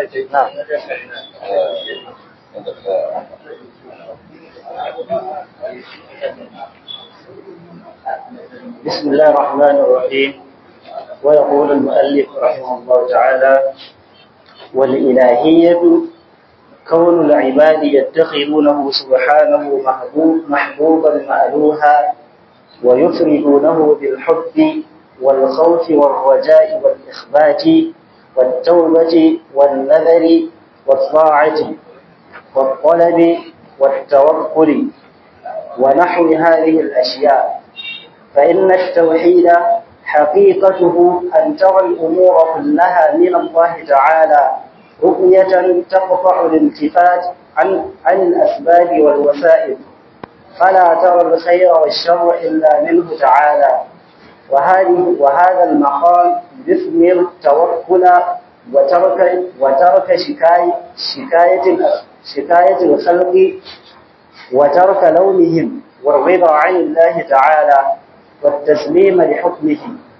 نعم بسم الله الرحمن الرحيم ويقول المؤلف رحمه الله تعالى والإلهية كون العباد يتخذونه سبحانه محبوب محبوبا مألوها ويفردونه بالحب والخوف والرجاء والإخبات والتوبة والنذر والطاعة والطلب والتوكل ونحو هذه الأشياء فإن التوحيد حقيقته أن ترى الأمور كلها من الله تعالى رؤية تقطع الالتفات عن عن الأسباب والوسائل فلا ترى الخير والشر إلا منه تعالى وهذه وهذا المقام يثمر التوكل وترك وترك شكاية شكاية شكاية الخلق وترك لومهم والرضا عن الله تعالى والتسليم لحكمه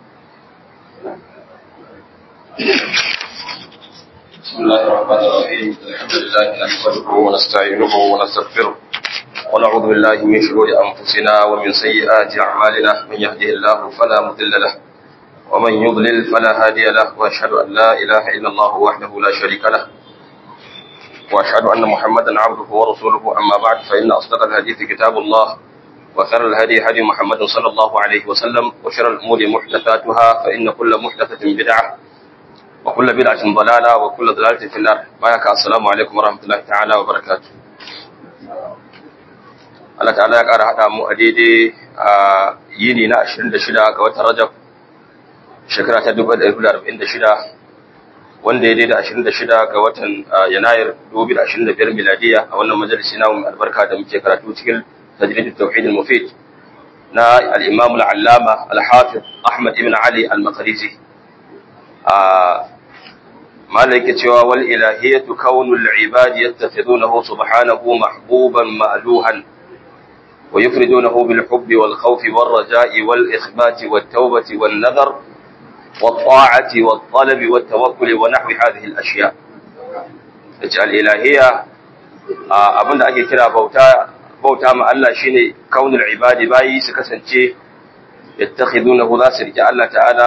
بسم الله الرحمن الرحيم الحمد لله نحمده ونستعينه ونستغفره ونعوذ بالله من شرور أنفسنا ومن سيئات أعمالنا من يهده الله فلا مضل له ومن يضلل فلا هادي له وأشهد أن لا إله إلا الله وحده لا شريك له وأشهد أن محمدا عبده ورسوله أما بعد فإن أصدق الحديث كتاب الله وخير الهدي هدي محمد صلى الله عليه وسلم وشر الأمور محدثاتها فإن كل محدثة بدعة وكل بدعة ضلالة وكل ضلالة في النار بارك السلام عليكم ورحمة الله تعالى وبركاته Allah ta'ala ya ƙara haɗa mu a daidai a yini na 26 ga watan Rajab shekara ta 1446 wanda ya daidai 26 ga watan Yanayir 2025 miladiya a wannan majalisi namu mai albarka da muke karatu cikin tajrid at-tauhid al-mufid na al-Imam al-Allama al-Hafiz Ahmad ibn Ali al-Maqrizi mala yake cewa wal ilahiyatu kaunul ibadi yattakhidunahu subhanahu mahbuban ma'luhan wa yufridunahu bil hubbi wal khawfi war raja'i wal ikhbati wat tawbati wan nadhar wat ta'ati wat talabi wat tawakkul wa nahwi hadhihi al ashya yace al ilahiyya abinda ake kira bauta bauta ma Allah shine kaunul ibadi bayi su kasance yattakhidunahu za su rike Allah ta'ala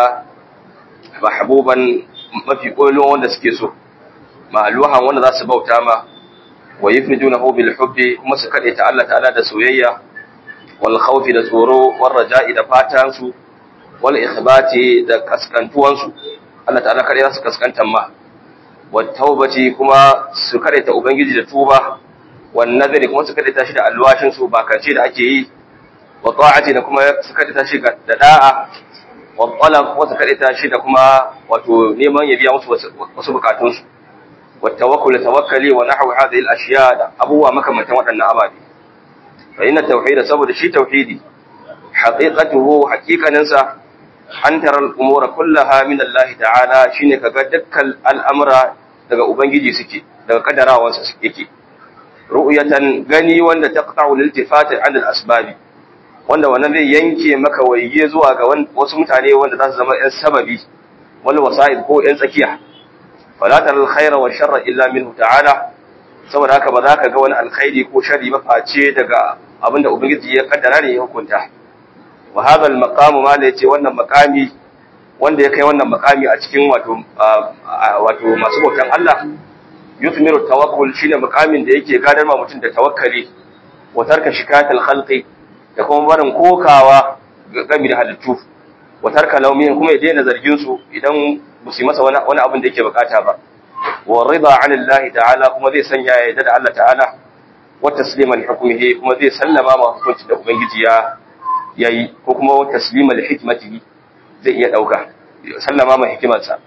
mahbuban mafi kolon wanda suke so ma'aluhan wanda za su bauta ma wa yufridunahu bil hubbi kuma su kade ta Allah ta'ala da soyayya wal khawfi da tsoro wal raja'i da fatan su wal ikhbati da kaskantuwan su Allah ta'ala kade za su kaskantan ma wat taubati kuma su kade ta ubangiji da tuba wan nadari kuma su kade ta shi da alwashin su ba kace da ake yi wa ta'ati da kuma su kade ta shi da da'a والطلب وتكريتا shi da kuma wato neman ya biya musu wasu bukatun su والتوكل توكلي ونحو هذه الاشياء da abubuwa makamantan waɗannan ababe fa inna tauhid saboda shi tauhidi haqiqatuhu haqiqanin sa an tara al-umura kullaha min Allah ta'ala shine kaga dukkan al'amura daga ubangiji suke daga kadarawansa suke ru'yatan gani wanda taqta'u lil-iltifati 'an al-asbabi wanda wannan zai yanke maka waige zuwa ga wasu mutane wanda za su zama ‘yan sababi wani wasa'id ko ‘yan tsakiya falatar alkhaira wa sharra illa minhu ta'ala saboda haka ba za ka ga wani alkhairi ko sharri ba face daga abin da ubangiji ya kaddara ne ya hukunta wa hadha al-maqamu ma la yace wannan maqami wanda ya kai wannan maqami a cikin wato wato masu bautan Allah yuthmiru tawakkul shine maqamin da yake gadar ma mutum da tawakkali wa tarka shikatul khalqi da kuma barin kokawa game da halittu wa tarka laumihin kuma ya daina zargin su idan ba su masa wani wani abin da yake bukata ba wa rida anillahi ta'ala kuma zai sanya ya yarda da Allah ta'ala wa taslima li hukmihi kuma zai sallama ma hukunci da ubangiji ya yayi ko kuma wa taslima li hikmatihi zai iya dauka sallama ma hikimarsa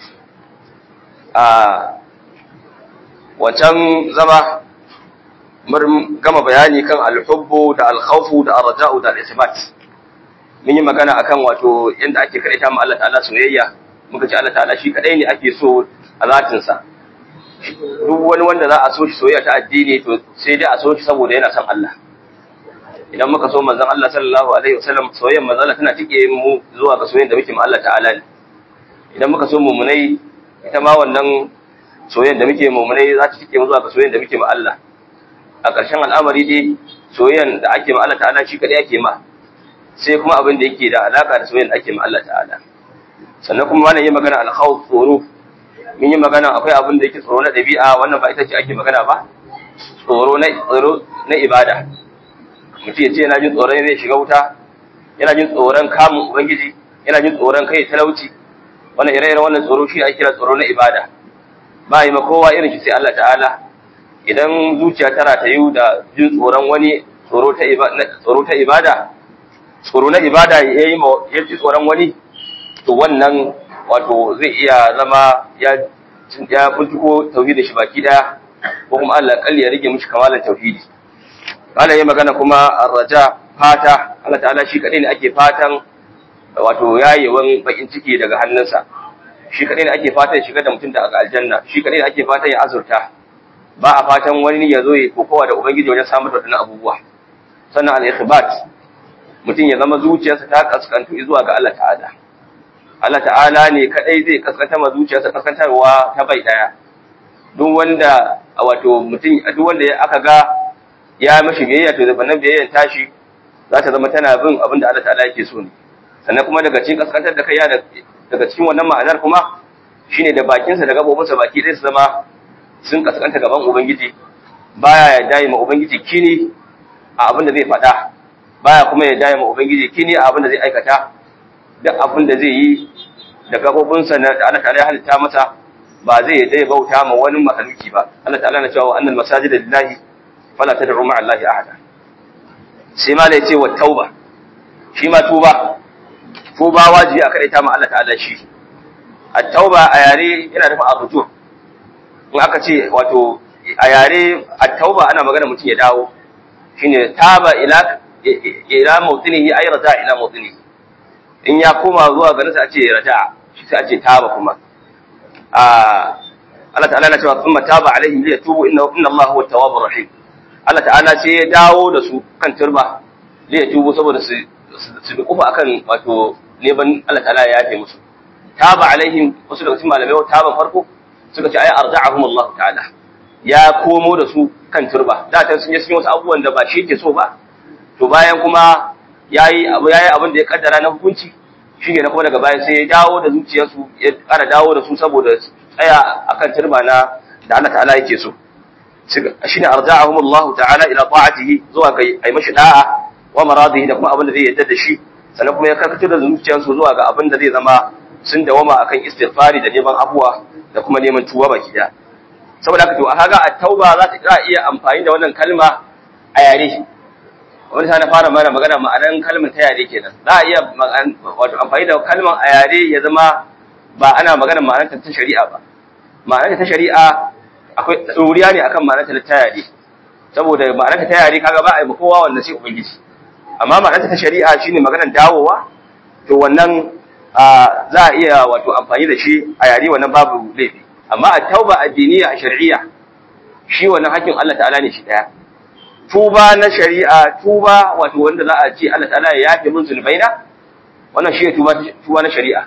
a wancan zama mun gama bayani kan alhubbu da alkhawfu da arja'u da al-ithbat mun yi magana akan wato yanda ake kadaita ma Allah ta'ala soyayya muka ce Allah ta'ala shi kadai ne ake so a zatin sa duk wani wanda za a so shi soyayya ta addini to sai dai a so shi saboda yana son Allah idan muka so manzon Allah sallallahu alaihi wasallam soyayyar manzon Allah tana tike mu zuwa ga soyayyar da muke ma Allah ta'ala ne idan muka so mumunai ita ma wannan soyayyen da muke mu'minai za ta cike mu zuwa ga soyayyen da muke ma Allah a ƙarshen al'amari dai soyayyen da ake ma Allah ta'ala shi kadai ake ma sai kuma abin da yake da alaka da soyayyen da ake ma Allah ta'ala sannan kuma wannan yi magana al-khawf tsoro mun yi magana akwai abin da yake tsoro na ɗabi'a wannan ba ita ce ake magana ba tsoro na tsoro na ibada mutum ya ce yana jin tsoron zai shiga wuta yana jin tsoron kamun ubangiji yana jin tsoron kai talauci wannan ire-iren wannan tsoro shi ake kira tsoro na ibada ba yi ma kowa irin shi sai Allah ta'ala idan zuciya tana ta yi da jin tsoron wani tsoro ta tsoro ta ibada tsoro na ibada ya yi ya ji tsoron wani to wannan wato zai iya zama ya ya kuntuko tauhidin shi baki daya ko kuma Allah kalli ya rage mishi kamalan tauhidi Allah ya magana kuma arraja fata Allah ta'ala shi kadai ne ake fatan wato yayewan bakin ciki daga hannunsa shi kadai ne ake fatan shiga da mutum da aljanna shi kadai ne ake fatan ya azurta ba a fatan wani ya zo ya kokowa da ubangiji wajen samar da wadannan abubuwa sannan al-ikhbat mutum ya zama zuciyarsa ta kaskantu zuwa ga Allah ta'ala Allah ta'ala ne kadai zai kaskanta ma zuciyarsa kaskantarwa ta bai daya duk wanda wato mutum duk wanda aka ga ya mashi biyayya to zabannan biyayyan tashi za ta zama tana bin abin da Allah ta'ala yake so ne sannan kuma daga cikin kaskantar da kai ya daga cikin wannan ma'anar kuma shine da bakinsa da gabobinsa baki ɗaya su zama sun kaskanta gaban ubangiji baya ya dai ma ubangiji kini a abin da zai faɗa baya kuma ya dai ma ubangiji kini a abin da zai aikata duk abin da zai yi da gabobinsa da Allah ta'ala ya halitta masa ba zai dai bauta ma wani mahaluki ba Allah ta'ala na cewa annal masajida lillahi fala tad'u ma'a allahi ahada sai ma ce wa tauba shi ma tuba tuba wajibi a kadaita ma Allah ta'ala shi at-tauba a yare yana nufin arujur in aka ce wato a yare at-tauba ana magana mutum ya dawo shine taba ila ila mawtinihi ay raja ila mawtinihi in ya koma zuwa garin sa a ce raja shi sai a ce taba kuma a Allah ta'ala na cewa thumma taba alaihim liyatubu inna inna Allah huwa at-tawwabur rahim Allah ta'ala sai ya dawo da su kan turba liyatubu saboda su su bi kufa akan wato neman Allah ta'ala ya yafe musu taba alaihim wasu daga cikin malamai taban farko suka ce ai arja'ahum Allah ta'ala ya komo da su kan turba da ta sun yi sun wasu abubuwan da ba shi yake so ba to bayan kuma yayi abu yayi abin da ya kaddara na hukunci shi ne kuma daga baya sai ya dawo da zuciyarsu ya ƙara dawo da su saboda tsaya akan turba na da Allah ta'ala yake so shine arja'ahum Allah ta'ala ila ta'atihi zuwa ga ai mashi da'a wa maradihi da kuma abin da zai yadda da shi sannan kuma ya karkatar da zuciyarsu zuwa ga abin da zai zama sun dawama akan istighfari da neman abuwa da kuma neman tuwa baki da saboda haka to a kaga at-tauba za ta iya amfani da wannan kalma a yare wani ta na fara mana magana ma'anar kalmar ta yare kenan za a iya wato amfani da kalmar a yare ya zama ba ana magana ma'anar ta shari'a ba ma'anar ta shari'a akwai tsoriya ne akan ma'anar ta yare saboda ma'anar ta yare kaga ba a yi kowa wanda sai ubangiji amma ma'anar ta shari'a shine maganar dawowa to wannan za a iya wato amfani da shi a yare wannan babu laifi amma a tauba addiniya a shari'a shi wannan hakkin Allah ta'ala ne shi daya tuba na shari'a tuba wato wanda za a ce Allah ta'ala ya yafe min zunubaina wannan shi ne tuba tuba na shari'a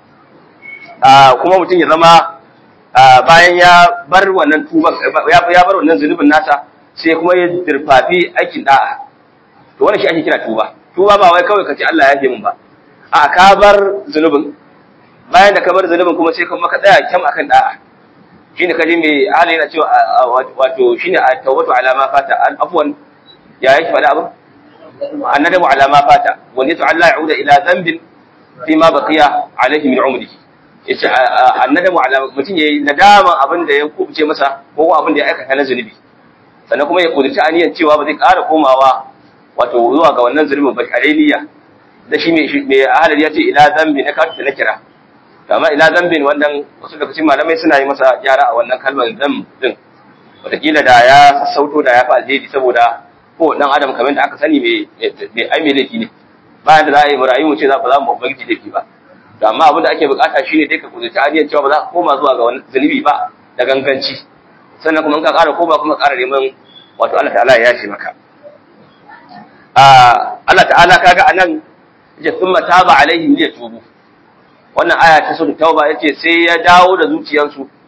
kuma mutum ya zama bayan ya bar wannan tuban ya bar wannan zunubin nasa sai kuma ya dirfafi aikin da'a to wannan shi ake kira tuba tuba ba wai kawai ka ce Allah ya yafe min ba a ka bar zunubin bayan da ka bar zunubin kuma sai kuma ka tsaya kyam akan da'a shine kaje mai hali yana cewa wato shine a tawbatu ala ma fata afwan ya yake fada abu annadamu ala ma fata wa nitu alla yauda ila dhanbin fi ma baqiya alayhi min umrihi yace annadamu ala mutun yayi nadaman abin da ya kubuce masa ko abin da ya aikata na zunubi sannan kuma ya kudurci aniyan cewa ba zai ƙara komawa wato zuwa ga wannan zunubin ba aleniya da shi mai ahalar ya ce ila zambi na kafin na kira amma ila zambin wannan wasu daga cikin malamai suna yi masa gyara a wannan kalmar zam din wataƙila da ya sassauto da ya fi alheri saboda ko dan adam kamar da aka sani mai ai mai laifi ne bayan da za a yi marayu mu ce za ba za mu ubangiji laifi ba to amma abin da ake bukata shine dai ka kudurci aniyan cewa ba za ka koma zuwa ga wani zunubi ba da ganganci sannan kuma in ka ƙara koma kuma ƙara neman wato Allah ta'ala ya yafe maka Allah ta'ala kaga anan yace thumma taba alaihim liyatubu wannan aya ta sura tauba yace sai ya dawo da zuciyarsu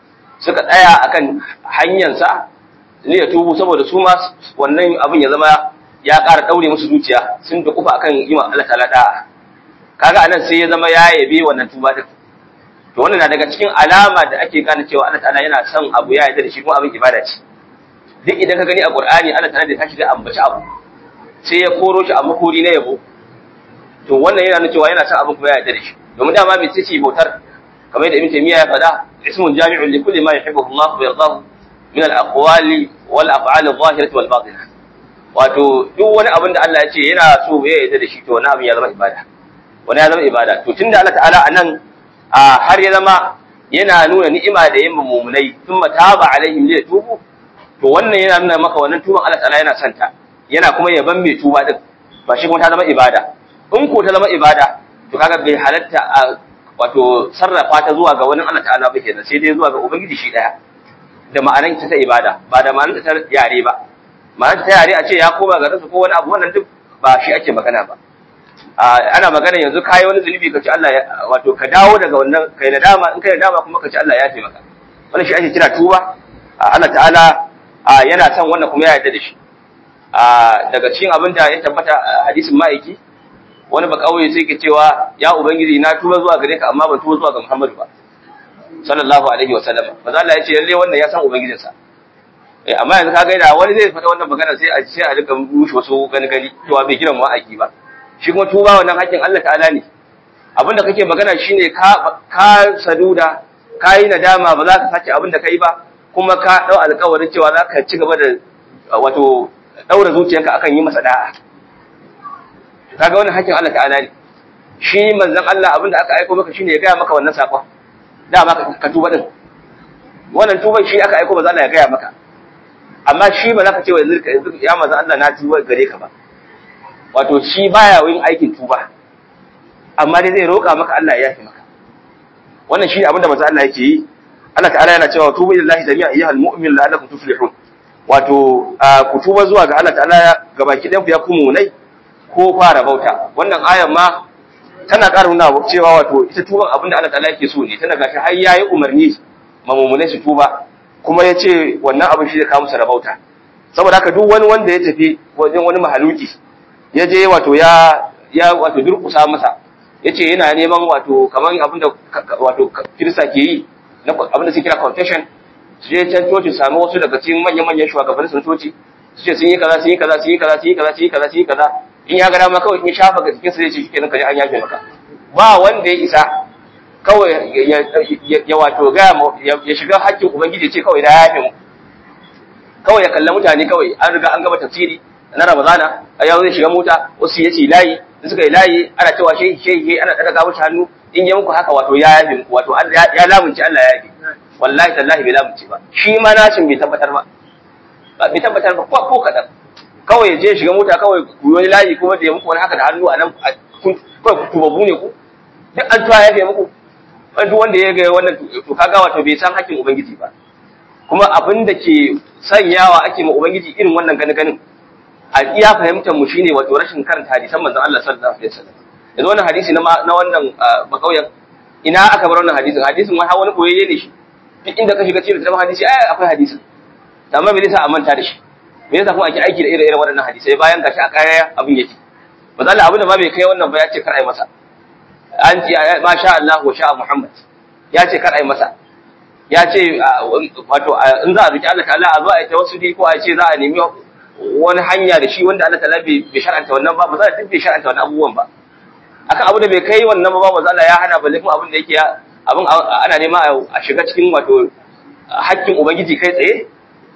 suka tsaya akan hanyarsa ne ya tubu saboda su ma wannan abin ya zama ya ƙara ɗaure musu zuciya sun da kufa akan yi ma Allah ta'ala da'a kaga anan sai ya zama ya yabe wannan tuba din to wannan na daga cikin alama da ake gane cewa Allah ta'ala yana son abu ya yarda da shi kuma abin ibada ce duk idan ka gani a Qur'ani Allah ta'ala da tashi da ambaci abu sai ya koro shi a makori na yabo to wannan yana nuna cewa yana son abin kuma ya yarda da shi domin dama mai ce bautar kamar yadda Ibn Taymiyyah ya faɗa ismun jami'un li kulli ma yuhibbu Allah wa yardahu min al-aqwali wal af'ali adh-dhahirati wal batinah wato duk wani abin da Allah ya ce yana so ya yarda da shi to wani abin ya zama ibada wani ya zama ibada to tunda Allah ta'ala anan har ya zama yana nuna ni'ima da yin mumunai thumma taba alaihim li tubu to wannan yana nuna maka wannan tuban Allah ta'ala yana santa yana kuma yaban mai tuba din ba shi kuma ta zama ibada in ko ta zama ibada to kaga bai halatta a wato sarrafa ta zuwa ga wani Allah ta'ala ba kenan sai dai zuwa ga ubangiji shi daya da ma'anar ta ibada ba da ma'anar ta yare ba ma'anar ta yare a ce ya koma ga rasu ko wani abu wannan duk ba shi ake magana ba ana magana yanzu kayi wani zunubi ka ci Allah wato ka dawo daga wannan kai nadama in kai nadama kuma ka ci Allah ya taimaka wannan shi ake kira tuba Allah ta'ala yana son wannan kuma ya yarda da shi daga cikin abin da ya tabbata hadisin ma'aiki wani ba kauye sai ke cewa ya ubangiji na tuba zuwa gare ka amma ban tuba zuwa ga Muhammadu ba sallallahu alaihi wa sallam maza Allah ya ce lalle wannan ya san ubangijinsa eh amma yanzu kaga da wani zai faɗa wannan magana sai a sai a rika rushe wasu gani gani cewa bai kiran ma'aiki ba shi kuma tuba wannan hakkin Allah ta'ala ne abinda kake magana shine ka ka saduda ka yi nadama ba za ka sake abinda kai ba kuma ka dau alƙawarin cewa za ka ci gaba da wato daura zuciyarka akan yi masa da'a kaga wannan hakkin Allah ta'ala ne shi manzon Allah abinda aka aika maka shine ya gaya maka wannan sakon dama ka tuba din wannan tuban shi aka aika ba za Allah ya gaya maka amma shi ba za ka ce wa yanzu ya manzon Allah na tuba gare ka ba wato shi baya yin aikin tuba amma dai zai roƙa maka Allah ya yafe maka wannan shi ne abinda manzo Allah yake yi Allah ta'ala yana cewa tubu lillahi jami'a ayyuhal mu'min la'allakum tuflihun wato ku tuba zuwa ga Allah ta'ala gabaki ɗayan ku ya kuma munai ko fara bauta wannan ayan ma tana ƙara nuna cewa wato ita tuban abinda Allah ta'ala yake so ne tana gashi har yayi umarni mamumunai su tuba kuma ya ce wannan abin shi zai kawo musu rabauta saboda haka duk wani wanda ya tafi wajen wani mahaluki ya je wato ya ya wato durkusa masa yace yana neman wato kaman abinda wato kirista ke yi na abinda suke kira confession su je can coci samu wasu daga cikin manyan manyan shugabannin sun coci su ce sun yi kaza sun yi kaza sun yi kaza sun yi kaza sun yi kaza sun yi kaza in ya ga dama kawai in ya shafa ga cikin sa zai ce shikenan kaje an yafe maka ba wanda ya isa kawai ya wato ga ya shiga hakkin ubangiji ce kawai da ya yafe mu kawai ya kalla mutane kawai an riga an gama tafsiri na Ramadana a yau zai shiga mota wasu ya ce layi in suka yi layi ana cewa shehi shehi ana daga mushi hannu in yi muku haka wato ya yafe muku wato ya lamunci Allah ya yafe wallahi tallahi bai lamunci ba shi ma nashin bai tabbatar ba bai tabbatar ba ko kadan kawai ya je shiga mota kawai ku yi wani layi kuma da ya muku wani haka da hannu a nan kawai ku tubabu ne ku duk an tuwa yafe muku duk wanda ya ga wannan to kaga wato bai san hakkin ubangiji ba kuma abin da ke sanyawa ake ma ubangiji irin wannan gani ganin a iya fahimtar mu shine wato rashin karanta hadisan manzon Allah sallallahu alaihi wasallam yanzu wannan hadisi na na wannan bakauyen ina aka bar wannan hadisin hadisin wai wani koyayye ne shi duk inda ka shiga cikin littafin hadisi ai akwai hadisin amma me yasa a manta da shi me yasa kuma ake aiki da irin waɗannan hadisai bayan gashi a kaya abin yake manzo Allah abin da ma bai kai wannan ba ya ce kar ai masa an ce ma sha Allah wa sha Muhammad ya ce kar ai masa ya ce wato in za a roki Allah ta'ala a zo a yi tawassuli ko a ce za a nemi wani hanya da shi wanda Allah ta'ala bai shar'anta wannan ba ba za a tafi shar'anta wannan abubuwan ba akan abu da bai kai wannan ba ba Allah ya hana balle kuma abin da yake abin ana nema a shiga cikin wato hakkin ubangiji kai tsaye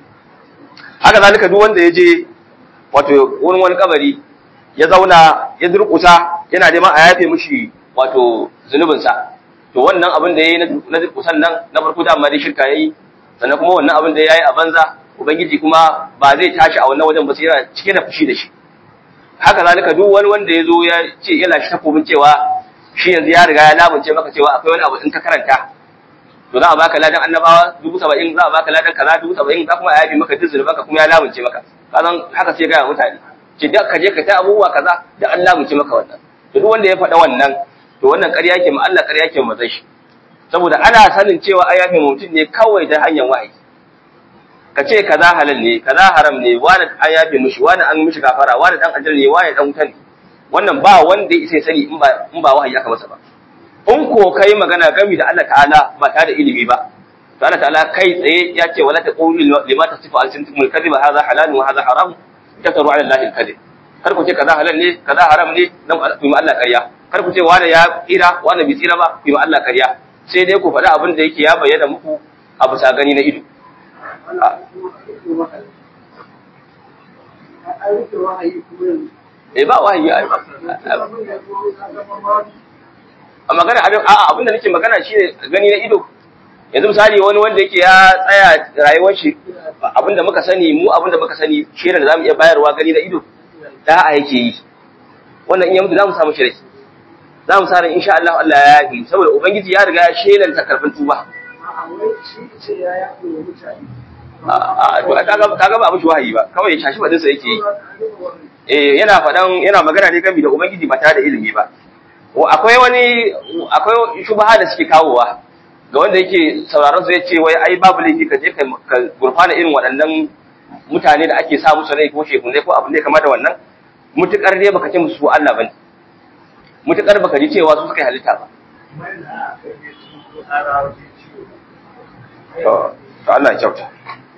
haka zalika duk wanda ya je wato wani wani kabari ya zauna ya durkusa yana neman a yafe mishi wato zunubinsa to wannan abin da yayi na durkusan nan na farko da amma dai shirka yayi sannan kuma wannan abin da yayi a banza ubangiji kuma ba zai tashi a wannan wajen ba sai yana cike da fushi da shi haka zalika duk wani wanda ya zo ya ce yana shi takobin cewa shi yanzu ya riga ya lamunce maka cewa akwai wani abu in ka karanta to za a baka ladan annabawa dubu saba'in za a baka ladan kaza dubu saba'in za kuma a yabi maka duk zunubanka kuma ya lamunce maka kazan haka sai gaya mutane ce da ka je ka ta abubuwa kaza da an lamunce maka wannan to duk wanda ya faɗa wannan to wannan ƙarya ke ma Allah ƙarya ke mazai shi saboda ana sanin cewa an yafe mutum ne kawai da hanyar wahayi ka ce kaza halal ne kaza haram ne wani an yafe mishi wani an mishi gafara wani dan ajal ne wani dan wuta ne wannan ba wanda ya isa sani in ba in ba wahayi aka masa ba in ko kai magana gami da Allah ta'ala ba tare da ilimi ba to Allah ta'ala kai tsaye ya ce wala taqulu lima tasifu alsintumul kadhiba hadha halal wa hadha haram taftaru ala allahi alkadhib kar ku ce kaza halal ne kaza haram ne dan ku yi Allah ƙarya kar ku ce wani ya tsira wani bai tsira ba ku yi Allah ƙarya sai dai ku faɗi abin da yake ya bayyana muku a bisa gani na ido eh ba wahayi a magana a abin da nake magana shine gani na ido yanzu misali wani wanda yake ya tsaya rayuwar shi abinda muka sani mu abinda muka sani shirin da zamu iya bayarwa gani na ido da'a yake yi wannan in ya mutu zamu samu shirai zamu sa ran insha Allah Allah ya yafi saboda ubangiji ya riga ya shelanta karfin tuba a to kaga kaga ba mushi wahayi ba kawai ya shashi badin sa yake yi eh yana fadan yana magana ne game da ubangiji ba tare da ilimi ba akwai wani akwai shubha da suke kawowa ga wanda yake sauraron su ya ce wai ai babu laifi ka je ka gurfana irin waɗannan mutane da ake sa musu rai ko shekunai ko abin da ya kama da wannan mutukar dai baka ce musu Allah bane mutukar baka ji cewa su suka halitta ba to Allah ya kyauta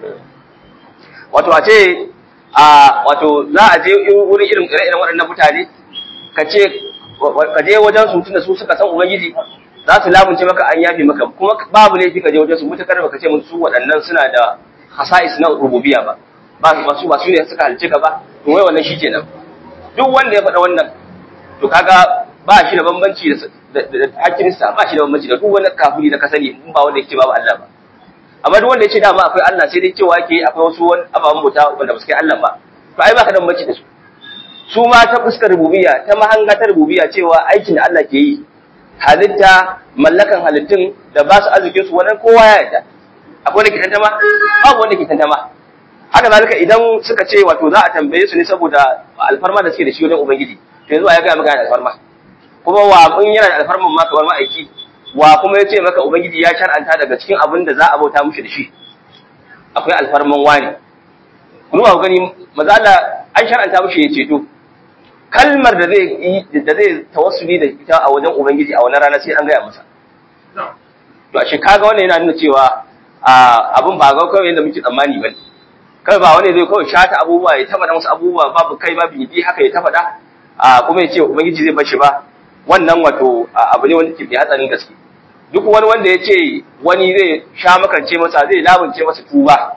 wato a ce a wato za a je wurin irin irin waɗannan mutane ka ce ka je wajen su tunda su suka san ubangiji za su lamunce maka an yafe maka kuma babu laifi ka je wajen su mutakar baka ce musu waɗannan suna da hasa'is na rububiyya ba ba su ba su ba su ne suka halice ka ba to wai wannan shikenan duk wanda ya faɗa wannan to kaga ba shi da bambanci da hakkinsa ba shi da bambanci da duk wani kafiri da ka sani in ba wanda yake babu Allah ba amma duk wanda ya ce dama akwai Allah sai dai cewa yake akwai wasu wani ababen bauta wanda ba su kai Allah ba to ai baka da bambanci da su su ma ta fuskar rububiyya ta mahanga ta rububiyya cewa aikin da Allah ke yi halitta mallakan halittun da ba su arzikin su wannan kowa ya yarda akwai wanda ke tantama babu wanda ke tantama haka zalika idan suka ce wato za a tambaye su ne saboda alfarma da suke da shi wajen ubangiji to yanzu ya ga maka da alfarma kuma wa in yana da alfarman ma kamar ma'aiki wa kuma ya ce maka ubangiji ya shar'anta daga cikin abin da za a bauta mushi da shi akwai alfarman wani kuma ku gani maza Allah an shar'anta mushi ya ceto kalmar da zai yi da zai tawassuli da ita a wajen ubangiji a wannan rana sai an gaya masa to a kaga wannan yana nuna cewa abin ba ga kawai yadda muke tsammani ba kai ba wani zai kawai shata abubuwa ya taba da wasu abubuwa babu kai babu yi haka ya taba da kuma ya ce ubangiji zai bashi ba wannan wato abu ne wanda ke mai hatsarin gaske duk wani wanda ya ce wani zai sha makance masa zai labance masa tuba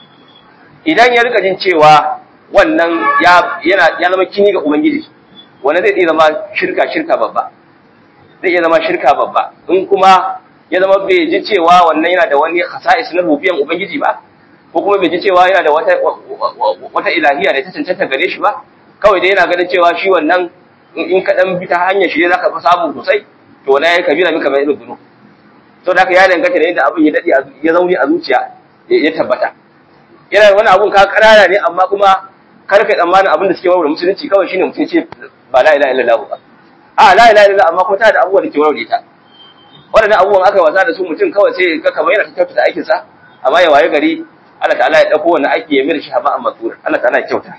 idan ya rika jin cewa wannan ya yana ya zama kini ga ubangiji wanda zai iya zama shirka shirka babba zai iya zama shirka babba in kuma ya zama bai ji cewa wannan yana da wani khasa'is na rubiyan ubangiji ba ko kuma bai ji cewa yana da wata wata ilahiya da ta cancanta gare shi ba kawai dai yana ganin cewa shi wannan in ka dan bi ta hanyar shi ne zaka fi samu sosai to wala ya kabira mika mai ilmi to da ya danganta da yadda abin ya dade ya zauni a zuciya ya tabbata yana wani abun ka karara ne amma kuma kar ka tsammanin abin da suke warware musulunci kawai shine mutum ce ba la ilaha illallah ba a la ilaha illallah amma ko ta da abubuwan da ke warware ta waɗannan abubuwan aka wasa da su mutum kawai sai ka kamar yana kyautata aikin sa amma ya waye gari Allah ta'ala ya dauko wannan aiki ya mira shi haba amma tsura Allah ta'ala ya kyauta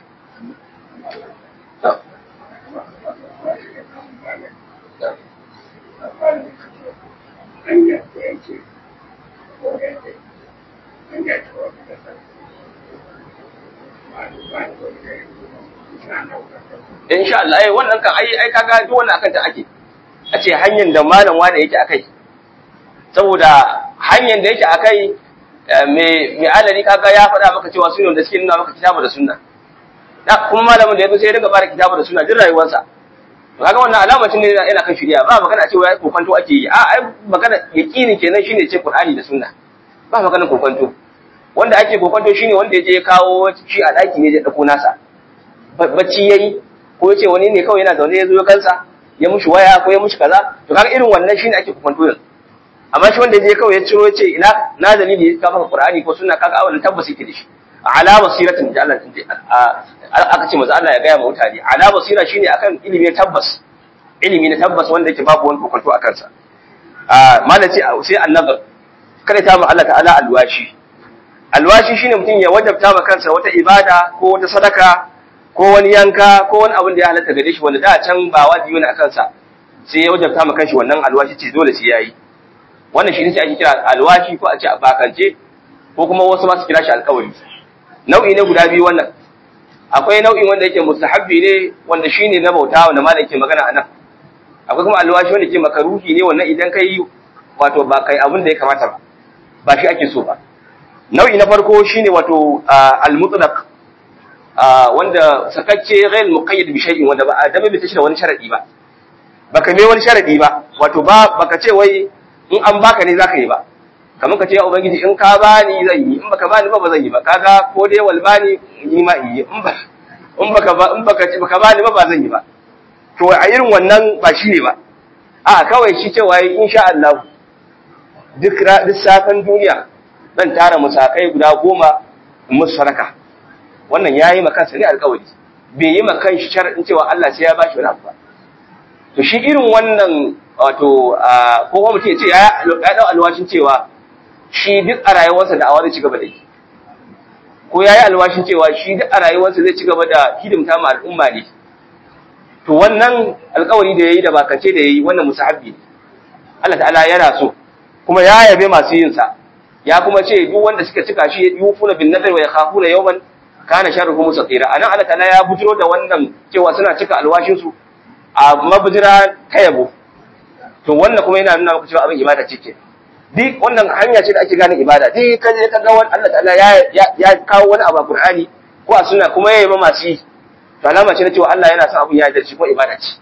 insha Allah ai wannan kan ai ai kaga duk wannan akan ta ake a ce hanyar da malam wani yake akai saboda hanyar da yake akai me me alari kaga ya faɗa maka cewa sunan da suke nuna maka kitabu da sunna da kuma malamin da yazo sai ya riga fara kitabu da sunna duk rayuwarsa to kaga wannan alamacin ne yana kan shirya ba magana cewa ya kokanto ake yi a ai magana yaqini kenan shine ce Qur'ani da sunna ba magana kokanto wanda ake kokanto shine wanda ya je ya kawo shi a daki ne ya dauko nasa bacci yayi ko yace wani ne kawai yana zaune ya zo ya kansa ya mushi waya ko ya mushi kaza to kaga irin wannan shine ake kokanto yanzu amma shi wanda je kawai ya ciro yace ina na dalili ka maka qur'ani ko sunna kaga wannan tabbas yake da shi ala basiratin da Allah aka ce maza Allah ya gaya ma mutane ala basira shine akan ilimi na tabbas ilimi na tabbas wanda yake babu wani kokanto akan sa a malaci sai annazar kada ta mu Allah ta'ala alwashi alwashi shine mutum ya wajabta ma kansa wata ibada ko wata sadaka ko wani yanka ko wani abin da ya halatta gare shi wanda da can ba wajibi ne a kansa sai ya wajabta ma kanshi wannan alwashi ce dole sai yayi wannan shi ne ake kira alwashi ko a ce bakance ko kuma wasu ma su kira shi alkawari nau'i ne guda biyu wannan akwai nau'in wanda yake mustahabbi ne wanda shine na bauta wanda malam yake magana anan akwai kuma alwashi wanda yake makaruhi ne wannan idan kai wato ba kai abin da ya kamata ba ba shi ake so ba nau'i na farko shine wato al-mutlaq wanda sakacce ghayr muqayyad bi shay'in wanda ba da bai tashi da wani sharadi ba baka mai wani sharadi ba wato ba baka ce wai in an baka ne zaka yi ba kamar ka ce ya ubangiji in ka bani zan yi in baka bani ba ba zan yi ba kaga ko dai wal bani ni ma in yi in ba in baka ba in baka baka bani ba ba zan yi ba to a irin wannan ba shi ne ba a kawai shi cewa insha Allah duk duk safan duniya zan tara musakai guda goma in musu sadaka wannan yayi maka kansa ne alƙawari bai yi maka shi sharadin cewa Allah sai ya bashi wani abu ba to shi irin wannan wato ko kuma mutum ya ce ya dau alwashin cewa shi duk a rayuwarsa da awa zai ci gaba da yi ko ya yi alwashin cewa shi duk a rayuwarsa zai ci gaba da hidimta ma al'umma ne to wannan alkawari da ya yi da bakance da ya yi wannan musahabbi ne Allah ta'ala yana so kuma ya yabe masu yin sa ya kuma ce duk wanda suka cika shi yufuna bin nadar wa yakhafuna yawman kana sharruhu mustatira anan Allah ta'ala ya bujiro da wannan cewa suna cika alwashin su a mabujira ta yabo to wannan kuma yana nuna maka cewa abin ibada ce ke duk wannan hanya ce da ake gane ibada duk ka je ka ga wani Allah ta'ala ya ya kawo wani abu a Qur'ani ko a sunna kuma yayi masu yi to alama ce na cewa Allah yana son abin ya da shi ko ibada ce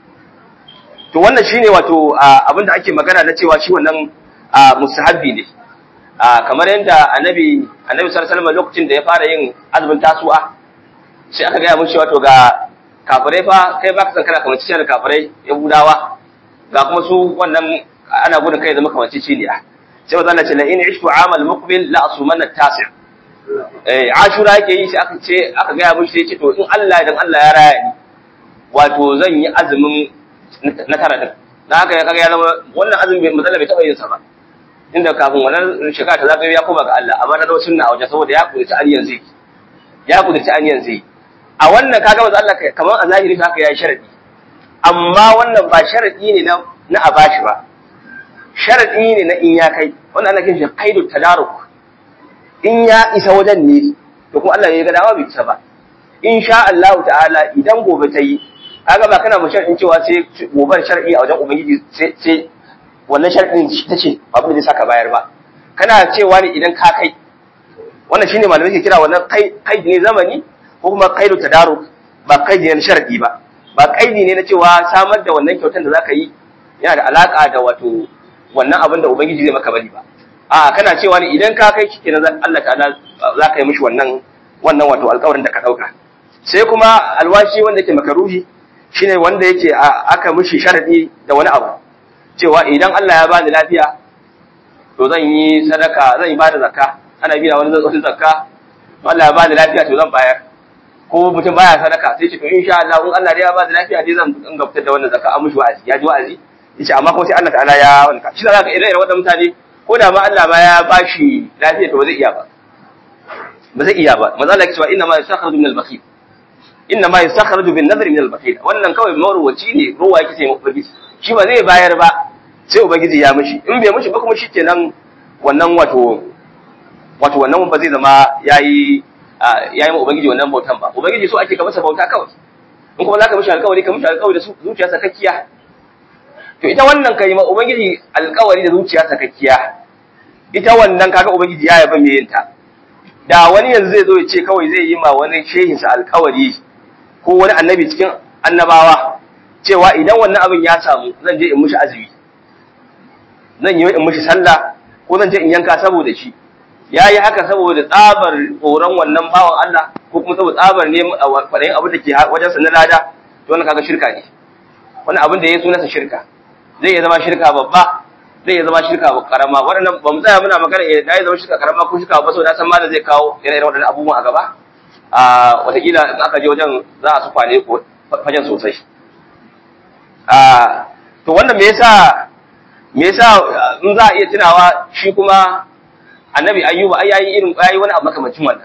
to wannan shine wato abin da ake magana na cewa shi wannan mustahabbi ne kamar yadda annabi annabi sallallahu alaihi wasallam lokacin da ya fara yin azumin tasu'a sai aka gaya mun cewa to ga kafirai fa kai baka san kana kamar cikin da kafirai yahudawa ga kuma su wannan ana gudun kai zama kamar ciciliya sai wa zalla ce la in ishtu amal muqbil la asumanna tasi eh ashura yake yi sai aka ce aka gaya mun sai ce to in Allah dan Allah ya raya ni wato zan yi azumin na tara din dan haka ya kaga ya zama wannan azumin bai matsala bai taba yin sa ba inda kafin wannan shekara ta zagayo ya koma ga Allah amma na dawo sunna a waje saboda ya kudurci aniyan zai ya kudurci aniyan zai a wannan kaga manzo Allah kamar a zahiri haka yayi sharadi amma wannan ba sharadi ne na na abashi ba sharadi ne na in ya kai wannan ana kiran shi qaidu tadaruk in ya isa wajen ne to kuma Allah ya ga dama bai isa ba insha Allah ta'ala idan gobe ta yi kaga ba kana mu sharadin cewa sai gobar sharadi a wajen ubangiji sai sai wannan sharadin ta ce abin da zai saka bayar ba kana cewa ne idan ka kai wannan shine malamai ke kira wannan kai kai ne zamani ko kuma kaidu tadaruk ba kaidi ne na sharadi ba ba kaidi ne na cewa samar da wannan kyautar da zaka yi yana da alaka da wato wannan abin da ubangiji zai maka bari ba a kana cewa ne idan ka kai shikenan Allah ta'ala zaka yi mishi wannan wannan wato alƙawarin da ka dauka sai kuma alwashi wanda yake makaruhi shine wanda yake aka mishi sharadi da wani abu cewa idan Allah ya bani lafiya to zan yi sadaka zan yi bada zakka ana biya wani zai zakka Allah ya bani lafiya to zan bayar ko mutum baya sadaka sai ce to insha Allah in Allah ya ba da lafiya dai zan in gabtar da wannan zakka an mushi wa'azi ya ji wa'azi yace amma kuma sai Allah ta'ala ya wanka shi da zaka irin wadannan mutane ko da ma Allah ma ya bashi lafiya to ba zai iya ba ba zai iya ba manzo Allah ya ce inna ma yasakhraju min al-bakhil inna ma yasakhraju bin nadri min al-bakhil wannan kawai marwaci ne ruwa yake sai ubangiji shi ba zai bayar ba sai ubangiji ya mishi in bai mishi ba kuma shikenan wannan wato wato wannan ba zai zama yayi ya yi ma Ubangiji wannan bautan ba. Ubangiji so ake ka masa bauta kawai. In kuma za ka mishi alkawari, ka mishi alkawari da zuciya sakakkiya. To ita wannan ka yi ma Ubangiji alkawari da zuciya sakakkiya. Ita wannan kaga Ubangiji ya yaba mai yinta. Da wani yanzu zai zo ya ce kawai zai yi ma wani shehinsa alkawari ko wani annabi cikin annabawa cewa idan wannan abin ya samu zan je in mishi azumi. Zan yi in mishi sallah ko zan je in yanka saboda shi. ya yi haka saboda tsabar tsoron wannan bawan Allah ko kuma saboda tsabar ne kwaɗayin abin da ke wajensa na lada to wannan kaga shirka ne wannan abin da ya sunansa shirka zai iya zama shirka babba zai iya zama shirka karama waɗannan ba mu tsaya muna magana ya ya zama shirka karama ko shirka babba saboda san ma da zai kawo ire-iren waɗannan abubuwan a gaba a wataƙila in aka je wajen za a su kwane fajen sosai a to wannan me yasa me yasa in za a iya tunawa shi kuma annabi ayyuba ai yayi irin yayi wani abu makamancin wannan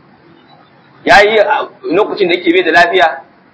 yayi lokacin da yake bai da lafiya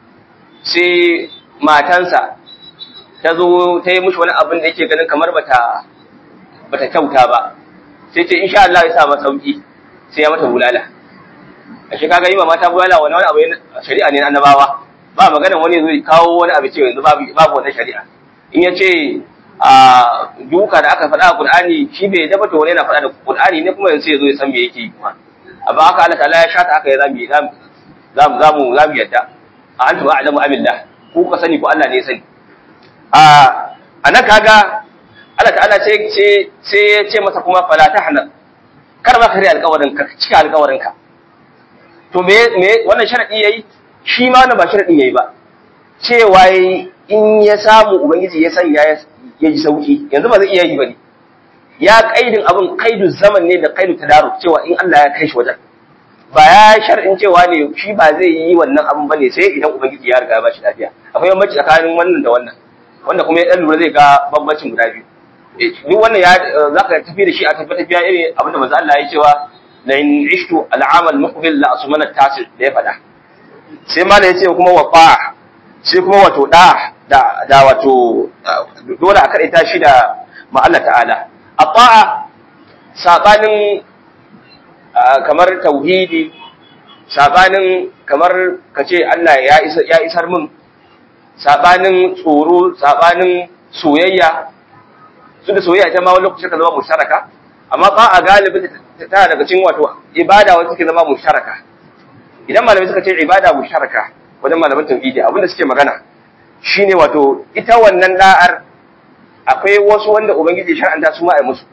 sai matansa ta zo ta yi mushi wani abin da yake ganin kamar bata bata kyauta ba sai ce insha Allah ya sa masa sauki sai ya mata bulala a shi kaga yi ma mata bulala wani wani abu shari'a ne na annabawa ba magana wani zai kawo wani abu ce yanzu babu babu wannan shari'a in ya ce a duka da aka faɗa a Qur'ani shi bai dafa to wani yana faɗa da Qur'ani ne kuma yanzu ya zo ya san me yake kuma amma haka Allah ta'ala ya shata haka ya zamu zamu zamu zamu yadda a antu a'lamu amillah ku ka sani ko Allah ne ya sani a anan kaga Allah ta'ala sai sai sai ya ce masa kuma fala tahna kar ma kare alƙawarin ka cika alƙawarin ka to me me wannan sharadi yayi shi ma wannan ba sharadin yayi ba cewa in ya samu ubangiji ya sanya ya ji sauki yanzu ba zai iya yi bane ya kaidin abin kaidu zaman ne da kaidu tadaruk cewa in Allah ya kai shi wajen ba ya shar'in cewa ne shi ba zai yi wannan abin bane sai idan ubangiji ya riga ya bashi lafiya akwai bambanci tsakanin wannan da wannan wanda kuma ya dan lura zai ga bambancin guda biyu duk wannan ya zaka tafi da shi a tafi tafiya irin abinda manzo Allah ya cewa la in ishtu al'amal muqbil la asmana tasir da ya faɗa sai ma da yace kuma wafa sai kuma wato da da da wato dole a kadaita shi da ma Allah ta'ala ata'a sabanin kamar tauhidi sabanin kamar kace Allah ya isar ya isar min sabanin tsoro sabanin soyayya su da soyayya ta ma wani lokaci ka zama musharaka amma ba a galibin tana daga cikin wato ibada wacce take zama musharaka idan malamai suka ce ibada musharaka wajen malaman tauhidi abinda suke magana shine wato ita wannan da'ar akwai wasu wanda ubangiji shar'anta su ma ai musu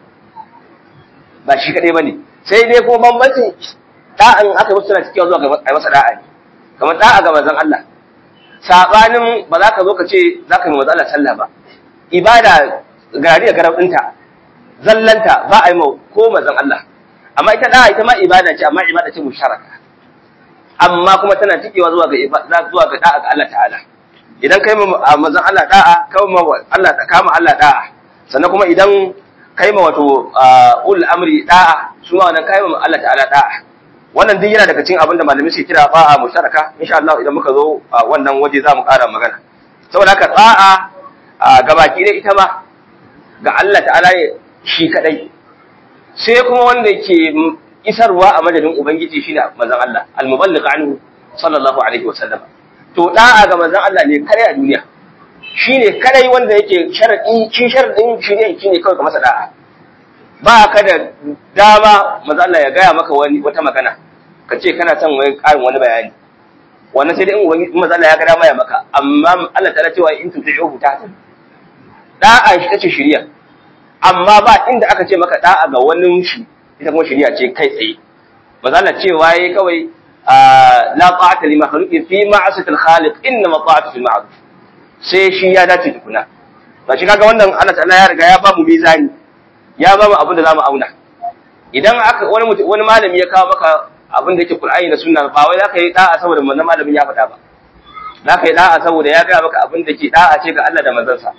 ba shi kadai bane sai dai ko bambancin da'an aka musu suna cikin zuwa ga ai masa da'a ne kamar da'a ga manzon Allah sabanin ba za ka zo ka ce za ka yi manzon Allah sallah ba ibada gari da garab ɗinta zallanta ba a yi ko manzon Allah amma ita da'a ita ma ibada ce amma ibada ce musharaka amma kuma tana cikewa zuwa ga zuwa ga da'a ga Allah ta'ala idan kai ma manzon Allah da'a kai ma Allah kama Allah da'a sannan kuma idan kai ma wato ul amri da'a su ma wannan kai ma Allah ta'ala da'a wannan duk yana daga cikin abin da malamai suke kira ba'a musharaka insha Allah idan muka zo wannan waje za mu ƙara magana saboda haka da'a gabaki dai ita ma ga Allah ta'ala shi kadai sai kuma wanda ke isarwa a madadin ubangiji shine manzon Allah al-muballigh anhu sallallahu alaihi wasallam to da'a ga manzon Allah ne kare a duniya shine kadai wanda yake sharadi shi sharadin shi ne shine kawai ka masa da'a ba ka da dama manzon Allah ya gaya maka wani wata magana ka ce kana son wani karin wani bayani wannan sai dai in ubangiji manzon Allah ya ga dama ya maka amma Allah ta cewa in tuti'uhu ta da'a shi tace shiriya amma ba inda aka ce maka da'a ga wani shi ita kuma shiriya ce kai tsaye manzon Allah cewa yayi kawai la ta'ata li makhluqin fi ma'asati al-khaliq inna ma ta'atu fil ma'ruf sai shi ya dace tukuna ba shi kaga wannan Allah ta'ala ya riga ya ba mu mizani ya ba mu abin da zamu auna idan aka wani wani malami ya kawo maka abin da yake Qur'ani da Sunna ba wai zaka yi da'a saboda wannan malamin ya faɗa ba zaka yi da'a saboda ya ga maka abin da ke da'a ce ga Allah da manzansa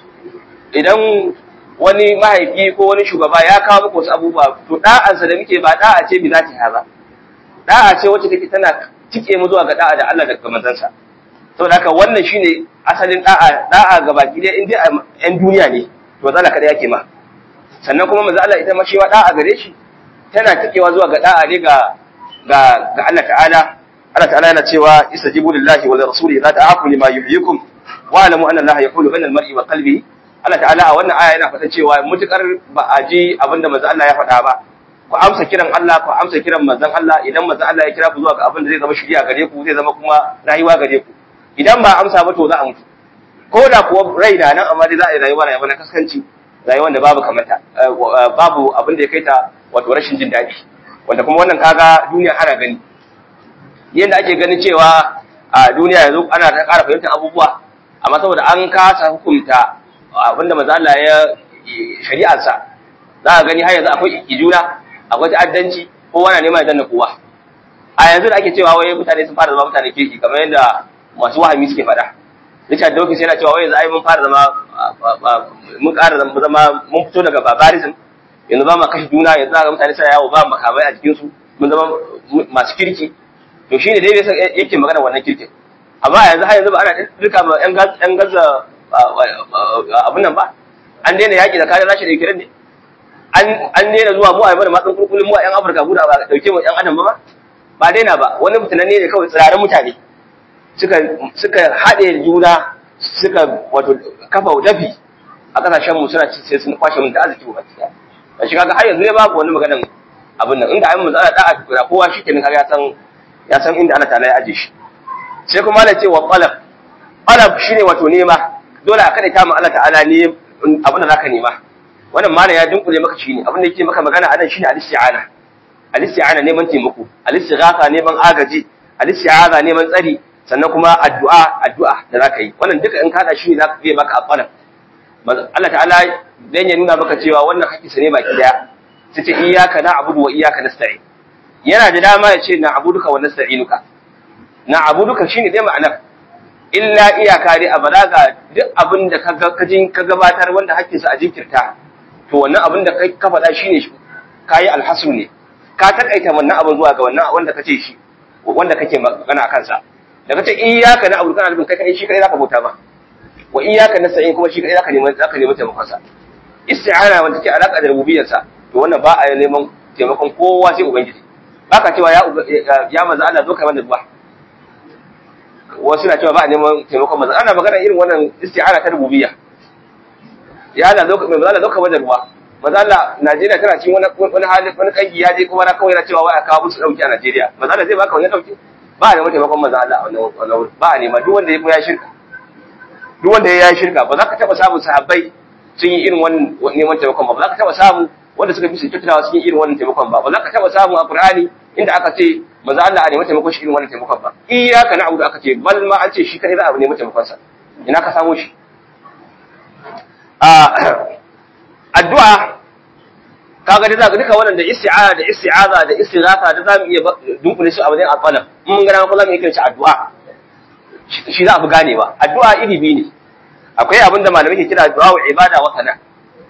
idan wani mahaifi ko wani shugaba ya kawo maka wasu abubuwa to da'ansa da muke ba da'a ce bi zati haza da'a ce wacce take tana tike mu zuwa ga da'a da Allah da manzansa saboda haka wannan shine asalin da'a da'a ga baki dai in dai yan duniya ne to zalla kada yake ma sannan kuma manzo Allah ita ma shi wa da'a gare shi tana tikewa zuwa ga da'a ne ga ga ga Allah ta'ala Allah ta'ala yana cewa istajibu lillahi wa lirrasuli idza ta'akum lima yuhyikum wa alamu anna Allah yaqulu bainal mar'i wa qalbi Allah ta'ala a wannan aya yana faɗa cewa mutukar ba a ji abinda manzo Allah ya faɗa ba ku amsa kiran Allah ku amsa kiran manzon Allah idan manzon Allah ya kira ku zuwa ga abin da zai zama shiriya gare ku zai zama kuma rayuwa gare ku idan ba amsa ba to za a mutu ko da kuwa rai da nan amma dai za a yi rayuwa rayuwa na kaskanci rayuwar da babu kamata babu abin da ya kai ta wato rashin jin daɗi wanda kuma wannan kaga duniya ana gani yadda ake ganin cewa a duniya yanzu ana ta ƙara fahimtar abubuwa amma saboda an kasa hukunta abinda manzo Allah ya shari'arsa za a gani har yanzu akwai juna akwai ta'addanci kowa na neman ya danna kowa a yanzu da ake cewa wai mutane sun fara zama mutane kirki kamar yadda masu wahami suke faɗa Richard Dawkins yana cewa wai yanzu ai mun fara zama mun ƙara zama mun fito daga barbarism yanzu ba ma kashe juna yanzu ga mutane suna yawo ba makamai a jikin su mun zama masu kirki to shine dai yake magana wannan kirkin amma yanzu har yanzu ba ana duka ma yan yan gaza abun nan ba an daina yaki da kare rashi da Ukraine ne an an daina zuwa mu a yi mana matsin kurkulin mu a yan Afirka guda ba dauke mu yan adam ba ba daina ba wani mutunanne ne kawai tsirarin mutane suka suka haɗe juna suka wato kafa dafi a kasashen mu suna sai sun kwashe mun da arziki ba gaskiya da shi kaga har yanzu ne babu wani maganan abin nan inda ayin mu tsara da'a tukura kowa shi kenan kaga ya san ya san inda Allah ta'ala ya aje shi sai kuma Allah ce wa qalab qalab shine wato nema dole a kada ta mu Allah ta'ala ne abin da zaka nema wannan mana ya dunkule maka shi ne abin da yake maka magana anan shine al-isti'ana al-isti'ana neman taimako al-istighatha neman agaji al-isti'aza neman tsari sannan kuma addu'a addu'a da zaka yi wannan duka in kada shi ne zaka yi maka aqala Allah ta'ala dan ya nuna maka cewa wannan hakki sa ne baki daya sai ce iyyaka na'budu wa iyyaka nasta'in yana da dama ya ce na'buduka wa nasta'inuka na'buduka shine dai ma'anar illa iyaka dai a balaga duk abin da ka ka gabatar wanda hakkin sa a jinkirta to wannan abin da kai ka faɗa shine kayi alhasu ne ka takaita wannan abin zuwa ga wannan wanda kace shi wanda kake magana akan sa da kace iyyaka na'budu kana nufin kai kai shi kai zaka bauta ba wa iyyaka nasta'in kuma shi kai zaka neman zaka neman taimakon sa isti'ana wanda take alaka da rububiyyar sa to wannan ba a neman taimakon kowa sai ubangiji baka cewa ya ya manzo Allah zo kai mana du'a wasu na cewa ba a neman taimakon manzo ana magana irin wannan isti'ana ta rububiyya ya Allah zo kai manzo Allah zo kai mana du'a manzo Allah Najeriya tana cikin wani wani hali wani kangi ya je kuma na kawai na cewa wai a kawo musu dauki a Najeriya manzo Allah zai baka wani dauki ba a neman taimakon manzo Allah a wannan ba a nema duk wanda ya shirka duk wanda ya yi shirka ba za ka taba samun sahabbai sun yi irin wannan neman taimakon ba ba za ka taba samu wanda suka fi su kyautatawa sun yi irin wannan taimakon ba ba za ka taba samu a Qur'ani inda aka ce manzo Allah a nemi taimakon shi irin wannan taimakon ba iyyaka na'budu aka ce bal ma an ce shi kai za a nemi taimakon sa ina ka samu shi a addu'a kaga da zaka duka wannan da isti'aza da isti'aza da istighatha da zamu iya dunkule su a wajen alqalam mun ga ko zamu iya kiran shi addu'a shi za a fi ganewa addu'a iri biyu ne akwai abin da malamai ke kira addu'a wa ibada wa sana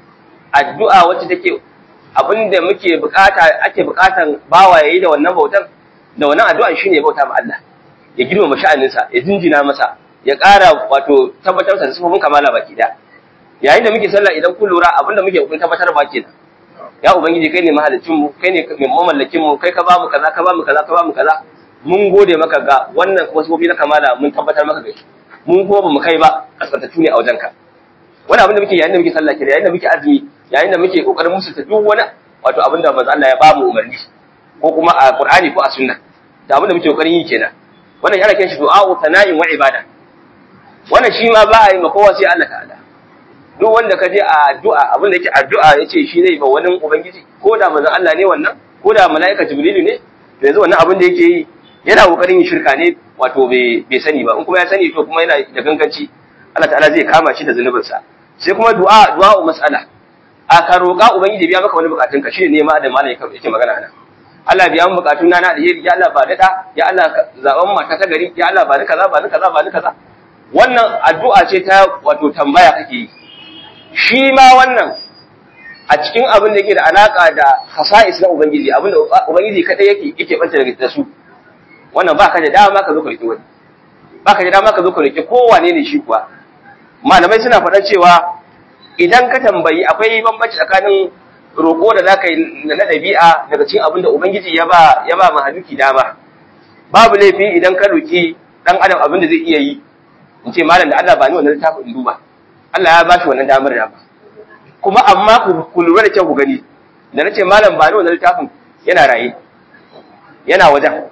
addu'a wacce take abin da muke bukata ake bukatan bawa yayi da wannan bautan da wannan addu'a shine bauta ma Allah ya girmama sha'aninsa ya jinjina masa ya ƙara wato tabbatar da sifofin kamala baki da yayin da muke sallah idan kun lura abin da muke kun tabbatar ba kenan ya ubangiji kai ne mahalicin mu kai ne mai mamallakin mu kai ka ba mu kaza ka ba mu kaza ka ba mu kaza mun gode maka ga wannan kuma sifofi na kamala mun tabbatar maka ga shi mun kuma ba mu kai ba kaskantattu ne a wajenka wani abin da muke yayin da muke sallah kenan yayin da muke azumi yayin da muke kokarin musulta duk wani wato abin da manzo Allah ya ba mu umarni ko kuma a Qur'ani ko a sunna da abin da muke kokarin yi kenan wannan yana kiran shi du'a'u sana'in wa ibada wannan shi ma ba a yi ma kowa sai Allah ta'ala duk wanda ka je a addu'a abin da yake addu'a yace shi zai ba wani ubangiji ko da manzon Allah ne wannan ko da mala'ika jibrilu ne to yanzu wannan abin da yake yi yana kokarin yin shirka ne wato bai sani ba in kuma ya sani to kuma yana da ganganci Allah ta'ala zai kama shi da zunubin sa sai kuma du'a du'a mas'ala a ka roƙa ubangiji biya maka wani bukatun ka shine nema da malai yake magana nan Allah biya mu bukatun na na alheri ya Allah ba da ya Allah zaban mata ta gari ya Allah ba ni kaza ba ni kaza ba ni kaza wannan addu'a ce ta wato tambaya kake yi shi ma wannan a cikin abin da yake da alaka da hasa'is na ubangiji abin da ubangiji kadai yake yake banta da su wannan ba ka da dama ka zo ka riƙe wani ba ka da dama ka zo ka riƙe kowane ne shi kuwa malamai suna faɗan cewa idan ka tambayi akwai bambanci tsakanin roƙo da zaka yi na ɗabi'a daga cikin abin da ubangiji ya ba ya ba mahaluki dama babu laifi idan ka roƙi ɗan adam abin da zai iya yi in ce malam da Allah ba ni wannan littafin in duba Allah ya ba shi wannan damar da ba kuma amma ku lura da kyau ku gani da nace malam ba ni wannan littafin yana raye yana wajen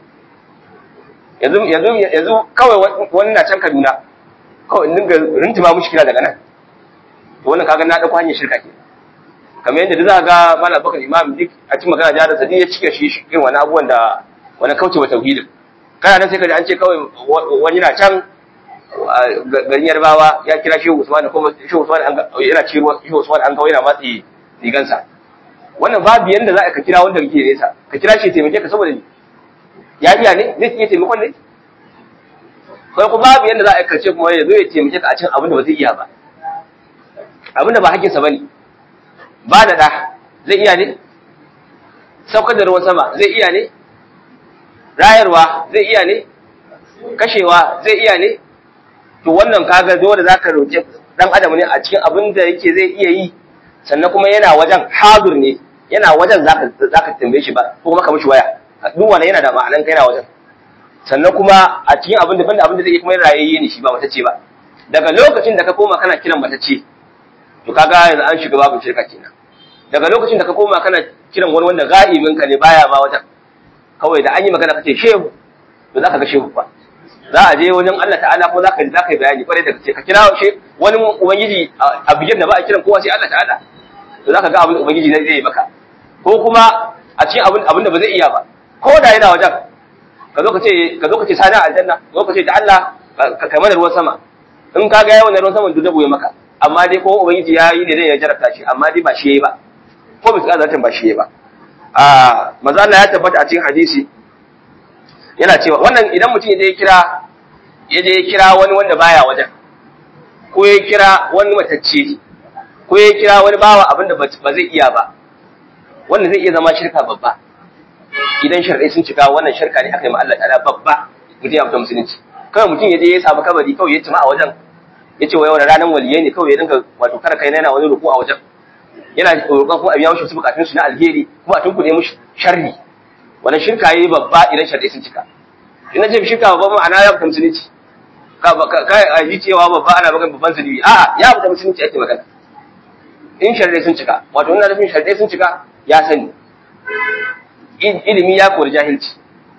yanzu yanzu yanzu kawai wani na can Kaduna kawai in dinga rintima mushi kira daga nan to wannan kaga na dauko hanyar shirka ke kamar yadda duk za ga malam bakar imam duk a cikin magana jihar sadi ya cike shi irin wani abubuwan da wani kauce wa tauhidin kana nan sai ka ji an ce kawai wani na can garin yarbawa ya kira shehu usman kuma shehu usman yana ci ruwa shehu usman an kawai yana matsi rigansa wannan babu yanda za ka kira wanda kake nesa ka kira shi taimake ka saboda ya iya ne zai iya taimakon ne kai kuma babu yanda za a aikace kuma ya zo ya taimake ka a cikin abin da ba zai iya ba abin da ba hakkinsa bane ba da da zai iya ne saukar da ruwan sama zai iya ne rayarwa zai iya ne kashewa zai iya ne to wannan kaga dole zaka roƙi dan adam ne a cikin abin da yake zai iya yi sannan kuma yana wajen hadur ne yana wajen zaka zaka tambaye shi ba ko kuma ka mishi waya duk wannan yana da ma'anan kai na wajen sannan kuma a cikin abin da banda abin da zai kuma rayayye ne shi ba mata ce ba daga lokacin da ka koma kana kiran mata ce to kaga yanzu an shiga babu shirka kenan daga lokacin da ka koma kana kiran wani wanda ga'ibin ka ne baya ma wajen kawai da an yi magana kace shehu to zaka ga shehu ba za a je wajen Allah ta'ala ko zaka zaka yi bayani kwarai da kace ka kira shi wani ubangiji a bigin da ba a kiran kowa sai Allah ta'ala to zaka ga abin ubangiji zai yi maka ko kuma a cikin abin abin da ba zai iya ba ko da yana wajen ka zo ka ce ka zo ka ce sani aljanna ko ka ce da Allah ka kai mana ruwan sama in ka ga yawan ruwan sama duk da buye maka amma dai ko ubangiji ya yi ne zai ya jarabta shi amma dai ba shi yayi ba ko bisa zatin ba shi yayi ba a manzo Allah ya tabbata a cikin hadisi yana cewa wannan idan mutum ya je kira ya je kira wani wanda baya wajen ko ya kira wani matacce ko ya kira wani bawa abin da ba zai iya ba wannan zai iya zama shirka babba idan sharɗai sun cika wannan shirka ne aka yi ma Allah ta'ala babba mutum ya fita musulunci kawai mutum ya je ya samu kabari kawai ya tuma a wajen ya ce wa yau ranar waliyai ne kawai ya dinga wato kara kai yana wani ruku a wajen yana roƙon kuma a biya mashi wasu bukatun su na alheri kuma a tunkuɗe mushi sharri wannan shirka yayi babba idan sharɗai sun cika ina ce shirka babba ma'ana ya fita musulunci ka a ji cewa babba ana magana babban zunubi a'a ya fita musulunci ake magana in sharɗai sun cika wato ina nufin sharɗai sun cika ya sani ilimi ya kori jahilci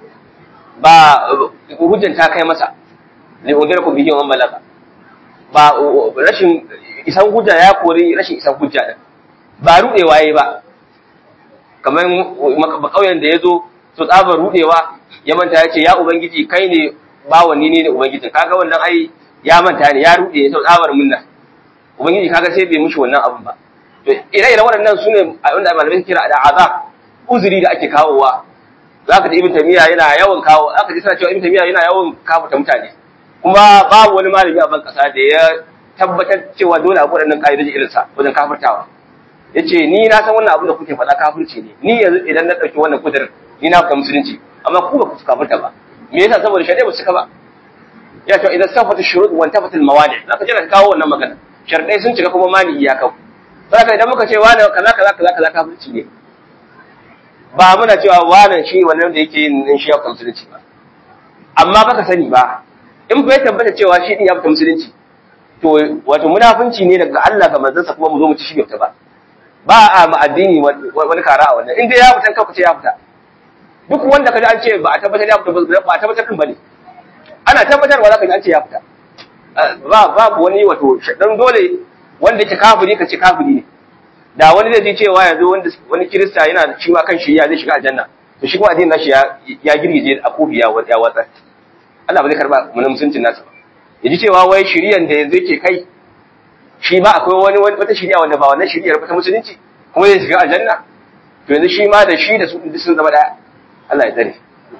ba hujjan ta kai masa li udirakum bihi wa malaka ba rashin isan hujja ya kori rashin isan hujja din ba rudewa yayi ba kamar ba kauyen da yazo to tsabar rudewa ya manta yace ya ubangiji kai ne bawani ne da ubangiji kaga wannan ai ya manta ne ya rude ya tsabar munna ubangiji kaga sai bai mushi wannan abun ba to ire-iren waɗannan sune wanda malamai kira da azab uzuri da ake kawowa zaka ji ibn tamiya yana yawan kawo aka ji suna cewa ibn tamiya yana yawan kafuta mutane kuma babu wani malami a ban kasa da ya tabbatar cewa dole a waɗannan ƙa'idoji irin sa wajen kafirtawa yace ni na san wannan abu da kuke faɗa kafirci ne ni yanzu idan na ɗauki wannan kudirin ni na fita musulunci amma ku ba ku kafirta ba me yasa saboda shari'a ba su cika ba ya ce idan safatu shurut wa tafatul mawani zaka jira ka kawo wannan magana sharadai sun cika kuma mani ya kawo saboda idan muka ce wani kaza kaza kaza kaza kafirci ne ba muna cewa wannan shi wannan da yake yin shi ya fita musulunci ba amma baka sani ba in bai tabbata cewa shi din ya fita musulunci to wato munafunci ne daga Allah ga manzansa kuma mu zo mu ci shi bai fita ba ba a ma addini wani kara a wannan in dai ya fita kanka ce ya fita duk wanda kaji an ce ba a tabbatar ya fita ba a tabbatar din bane ana tabbatarwa za ka ji an ce ya fita ba babu wani wato dan dole wanda yake kafiri ka ce kafiri ne da wani zai ji cewa yanzu wanda wani kirista yana shi ma kan shi ya zai shiga aljanna to shi kuma addinin nashi ya ya girgije a kofi ya ya watsa Allah ba zai karba mun musuncin nasa ba yaji cewa wai shiriyan da yanzu yake kai shi ma akwai wani wata shiriya wanda ba wannan shiriyar ba ta musulunci kuma zai shiga aljanna to yanzu shi ma da shi da su sun zama daya Allah ya tsare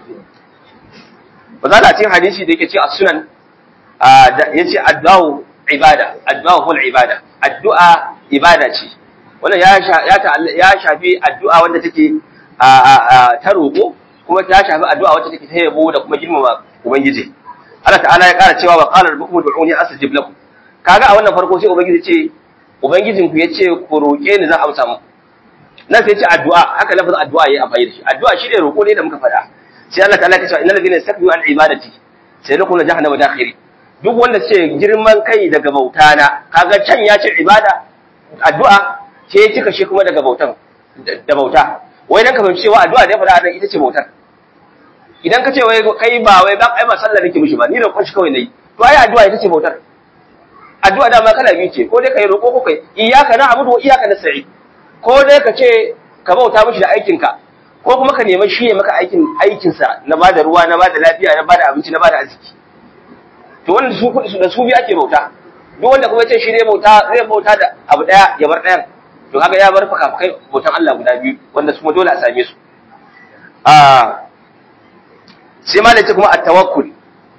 ba za a cikin hadisi da yake ce a sunan ya ce addu'a ibada addu'a hul ibada addu'a ibada ce wannan ya shafi addu'a wanda take ta roƙo kuma ta shafi addu'a wacce take ta yabo da kuma girmama ubangiji Allah ta'ala ya ƙara cewa wa qala rabbukum ud'uni astajib lakum kaga a wannan farko sai ubangiji ce ubangijin ku yace ku roƙe ni zan amsa muku nan sai ce addu'a haka lafazin addu'a yayi amfani da shi addu'a shi ne roƙo ne da muka faɗa sai Allah ta'ala ya ce innal ladina yastakbiruna an ibadati sai lakuna jahannama dakhiri duk wanda ce girman kai daga bauta na kaga can ya ce ibada addu'a sai ya cika shi kuma daga bautan da bauta wai dan ka fahimci cewa addu'a da ya faɗa ita ce bautar idan ka ce wai kai ba wai ba ai ba sallah nake mishi ba ni da kwashi kawai nayi to ai addu'a ita ce bautar addu'a dama kala biyu ce ko dai kai roƙo ko kai iyyaka na'budu wa iyyaka nasta'in ko dai ka ce ka bauta mishi da aikinka ko kuma ka nemi shi ya maka aikin aikinsa na bada ruwa na bada lafiya na bada abinci na bada arziki to wanda su da su biyu ake bauta duk wanda kuma ce shi ne bauta zai bauta da abu daya ya bar dayan to kaga ya bar fakafakai bautan Allah guda biyu wanda su kuma dole a same su a sai ma ce kuma at-tawakkul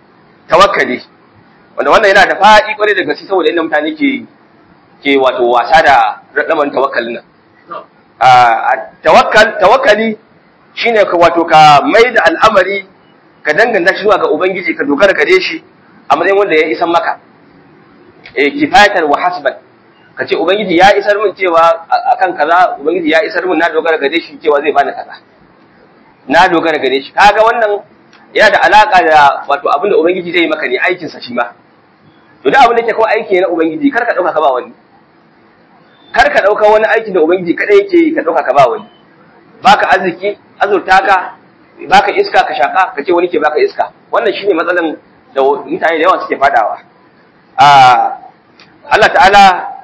tawakkali wanda wannan yana da faɗi kwarai da gaske saboda inda mutane ke ke wato wasa da lamarin tawakkalin nan tawakkal tawakkali shine ka wato ka mai da al'amari ka danganta shi zuwa ga ubangiji ka dogara gare shi a matsayin wanda ya isan maka eh kifayatan wa hasban ka ce ubangiji ya isar min cewa akan kaza ubangiji ya isar min na dogara gare shi cewa zai bani kaza na dogara gare shi kaga wannan yana da alaka da wato abin da ubangiji zai yi maka ne aikin sa shi ma to da abin da yake kawai aiki na ubangiji kar ka dauka ka ba wani kar ka dauka wani aikin da ubangiji kadai yake yi ka dauka ka ba wani baka arziki azurta ka baka iska ka shaka ka ce wani ke baka iska wannan shine matsalan da mutane da yawa suke fadawa Allah ta'ala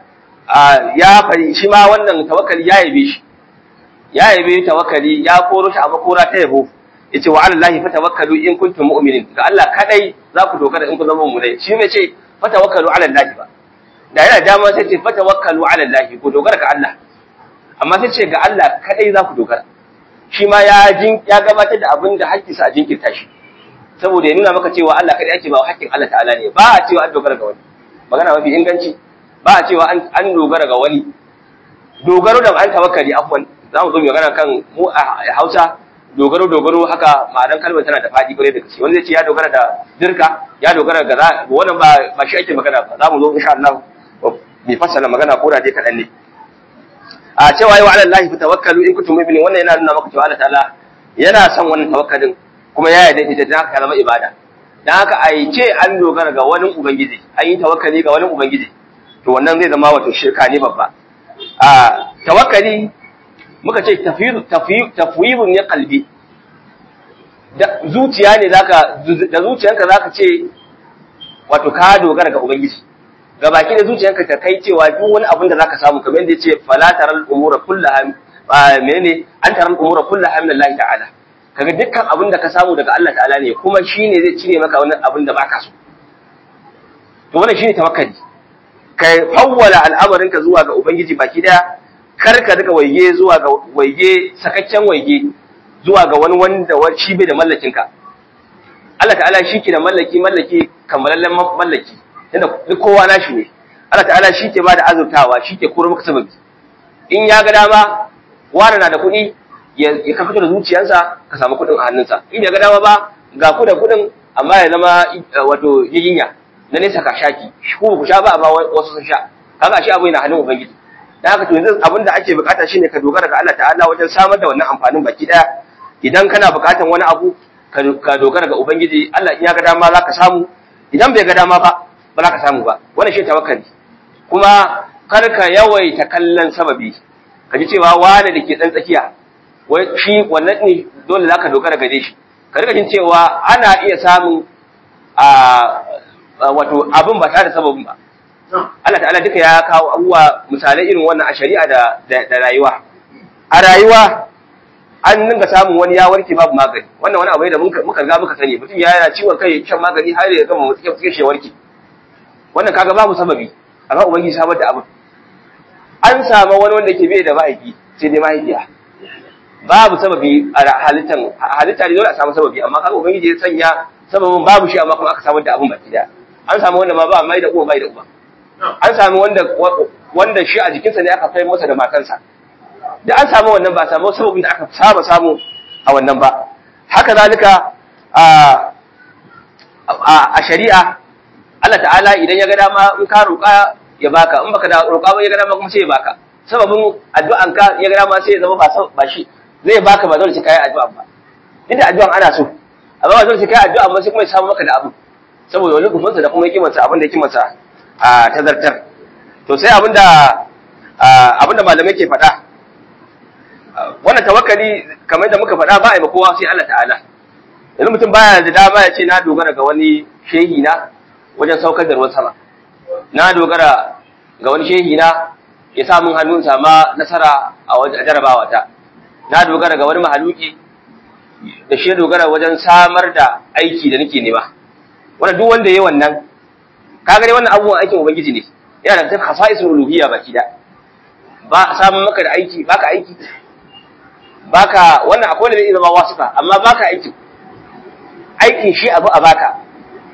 ya fari shi ma wannan tawakkali ya yabe shi ya yabe tawakkali ya koro shi a makora ta yabo yace wa alallahi fatawakkalu in kuntum mu'minin ga Allah kadai za ku dogara in kun zama mu'minai shi bai ce fatawakkalu ala Allah ba da yana dama sai ce fatawakkalu ala Allah ku dogara ga Allah amma sai ce ga Allah kadai za ku dogara shi ma ya jin ya gabatar da abin da hakkinsa a jinkirta shi saboda ya nuna maka cewa Allah kadai ake ba hakkin Allah ta'ala ne ba a cewa an dogara ga wani magana mafi inganci ba a cewa an dogara ga wani dogaro da an tawakkali afwan za mu zo mu magana kan mu a Hausa dogaro dogaro haka ma'anar kalmar tana da fadi kwarai da gaske wanda zai ce ya dogara da dirka ya dogara ga za wannan ba ba shi ake magana ba za mu zo insha Allah bi fassara magana ko da dai kadan ne a cewa yau ala Allah tawakkalu in kuntum mu'minin wannan yana nuna maka cewa Allah ta'ala yana son wannan tawakkalin kuma ya yarda ita dan haka zama ibada dan haka ai ce an dogara ga wani ubangiji an yi tawakkali ga wani ubangiji to wannan zai zama wato shirka ne babba a tawakkali muka ce tafwidun ya kalbi da zuciya ne zaka da zuciyanka zaka ce wato ka dogara ga ubangiji ga baki da zuciyanka ta kai cewa duk wani abin da zaka samu kamar yadda yace fala taral umura kullaha menene an taral umura kullaha min Allah ta'ala kaga dukkan abin da ka samu daga Allah ta'ala ne kuma shine zai cire maka wani abin da baka so to wannan shine tawakkali kai fawwala al'amarinka zuwa ga ubangiji baki daya kar ka rika waige zuwa ga waige sakakken waige zuwa ga wani wanda shi bai da mallakin ka Allah ta'ala shi ke da mallaki mallaki kamalallen mallaki inda duk kowa nashi ne Allah ta'ala shi ke bada azurtawa shi ke koro maka sababi in ya ga dama wani na da kuɗi ya ka fito da zuciyarsa ka samu kuɗin a hannunsa in ya ga dama ba ga ku da kuɗin amma ya zama wato yiyinya na nesa ka shaki ku ku sha ba amma wasu sun sha kaga shi abu yana hannun ubangiji da haka to yanzu abin da ake bukata shine ka dogara ga Allah ta'ala wajen samar da wannan amfanin baki daya idan kana bukatan wani abu ka dogara ga ubangiji Allah in ya ga dama za ka samu idan bai ga dama ba ba za ka samu ba wannan shi tawakkali kuma kar ka yawaita kallon sababi ka ji cewa wani da ke dan tsakiya wai shi wannan ne dole za ka dogara gare shi ka rika jin cewa ana iya samun a wato abin ba tare da sababin ba Allah ta'ala duka ya kawo abubuwa misalai irin wannan a shari'a da da rayuwa a rayuwa an dinga samun wani ya warke babu magani wannan wani abu ne da muka ga muka sani mutum ya yana ciwon kai shan magani har ya gama mutum ya shi warke wannan kaga babu sababi amma ubangiji samar da abin an samu wani wanda ke bai da mahaifi sai dai mahaifiya babu sababi a halittan halitta ne dole a samu sababi amma kaga ubangiji ya sanya sababin babu shi amma kuma aka samar da abin baki daya an samu wanda ma ba mai da uwa mai da uba an samu wanda wanda shi a jikinsa ne aka kai masa da matansa da an samu wannan ba samu sababin da aka saba samu a wannan ba haka zalika a a shari'a Allah ta'ala idan ya ga dama in ka roƙa ya baka in baka da roƙa ba ya ga dama kuma sai ya baka sababin addu'an ka ya ga dama sai ya zama ba ba shi zai baka ba dole sai kai addu'a ba inda addu'an ana so amma ba dole sai kai addu'a ba sai kuma ya samu maka da abu saboda wani gumansa da kuma hikimarsa abin da hikimarsa a tazartar to sai abinda abinda malamai ke faɗa wannan tawakkali kamar da muka faɗa ba a yi kowa sai Allah ta'ala yanzu mutum baya da dama ya ce na dogara ga wani shehi na wajen saukar da ruwan sama na dogara ga wani shehi na ya sa mun hannun sama nasara a wajen jarabawa ta na dogara ga wani mahaluki da shi dogara wajen samar da aiki da nake nema wannan duk wanda yayi wannan kaga dai wannan abubuwan aikin ubangiji ne yana da khasa'isul uluhiyya baki da ba samun maka da aiki baka aiki baka wannan akwai da zai zama wasifa amma baka aiki aikin shi abu a baka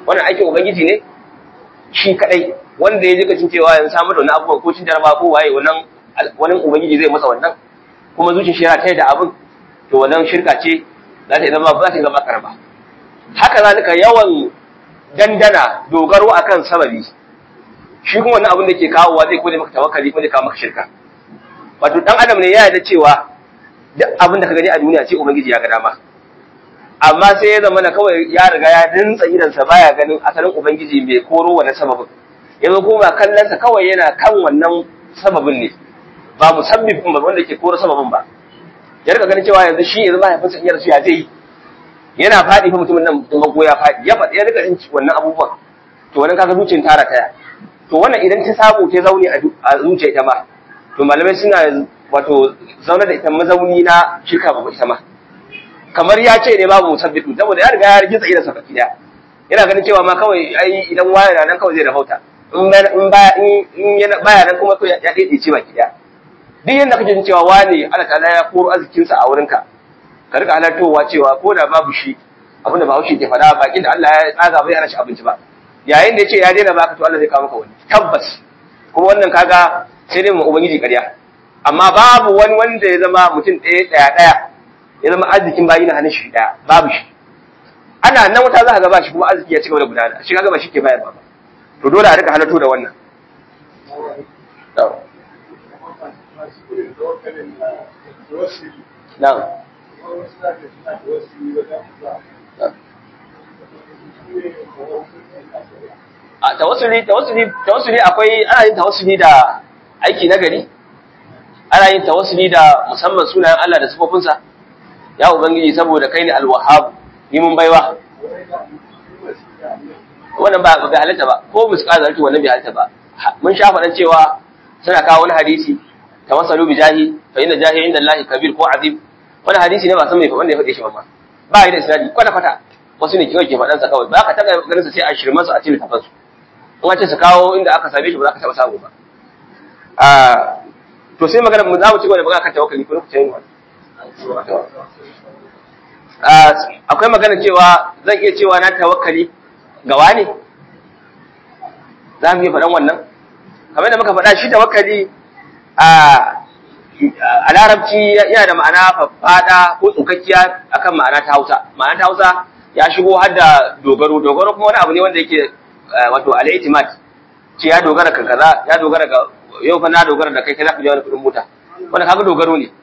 wannan aikin ubangiji ne shi kadai wanda ya ji cin cewa yanzu samu da wani abubuwa ko cin jaraba ko waye wannan wani ubangiji zai masa wannan kuma zuciyar shi yana tayar da abin to wannan shirka ce za ta zama ba ta zama karba haka zalika yawan dandana dogaro akan sababi shi kuma wannan abin da ke kawowa zai kone maka tawakkali ko zai kawo maka shirka wato dan adam ne ya yarda cewa duk abin da ka gani a duniya ce ubangiji ya ga dama amma sai ya zama na kawai ya riga ya dintsa idansa baya ganin asalin ubangiji mai koro wani sababin yanzu kuma kallonsa kawai yana kan wannan sababin ne ba musabbibin ba wanda ke koro sababin ba ya rika ganin cewa yanzu shi yanzu mahaifinsa in ya rasu ya zai yi yana faɗi fa mutumin nan mago ya faɗi ya faɗi ya rika jin wannan abubuwan to wannan kaga zuciyar tara taya to wannan idan ta samu ta zaune a zuciya ita ma to malamai suna wato zaune da ita mazauni na shirka ba ita ma kamar ya ce ne babu musabbitu saboda ya riga ya rigitsa idan saka kida yana ganin cewa ma kawai ai idan waya na nan kawai zai rahauta in in baya in yana baya nan kuma ya dade ce baki daya duk yanda kake jin cewa wani Allah ta'ala ya koro arzikin sa a wurinka ka rika halartowa cewa ko da babu shi abin da Bahaushe ke faɗa bakin da Allah ya tsaga bai hana shi abinci ba yayin da ya ce ya daina baka to Allah zai kawo maka wani tabbas kuma wannan kaga sai dai mu ubangiji ƙarya amma babu wani wanda ya zama mutum ɗaya ɗaya ɗaya ya zama arzikin bayi na hannun shi ɗaya babu shi ana nan wata za ka ga ba shi kuma arziki ya ci gaba da gudana shi kaga ba shi ke bayar ba to dole a rika halarto da wannan na'am a tawassuli tawassuli tawassuli akwai ana yin tawassuli da aiki na gari ana yin tawassuli da musamman sunayen Allah da sifofinsa ya ubangiji saboda kai ne alwahhab ni mun baiwa wannan ba ga halatta ba ko muska zarki wannan bai halatta ba mun sha faɗan cewa suna kawo wani hadisi tawassalu bi jahi fa inna jahi inda Allah kabir ko azim wani hadisi ne ba san mai wanda ya faɗe shi ba ma ba yi da isnadi kwata kwata wasu ne kawai ke faɗan sa kawai ba ka taɓa ganin sa sai a shirman su a cikin tafansu in an ce su kawo inda aka same shi ba za ka taɓa samu ba to sai magana mu za mu ci gaba da magana kan tawakkali ko lokacin wani akwai magana cewa zan iya cewa na tawakkali ga wani za mu iya faɗan wannan kamar da muka faɗa shi tawakkali a larabci yana da ma'ana faɗa ko tsukakkiya akan ma'ana ta hausa ma'ana ta hausa ya shigo har da dogaro dogaro kuma wani abu ne wanda yake wato al-i'timad ce ya dogara kan kaza ya dogara ga yau fa na dogara da kai kai zaka biya wani kudin mota wanda kaga dogaro ne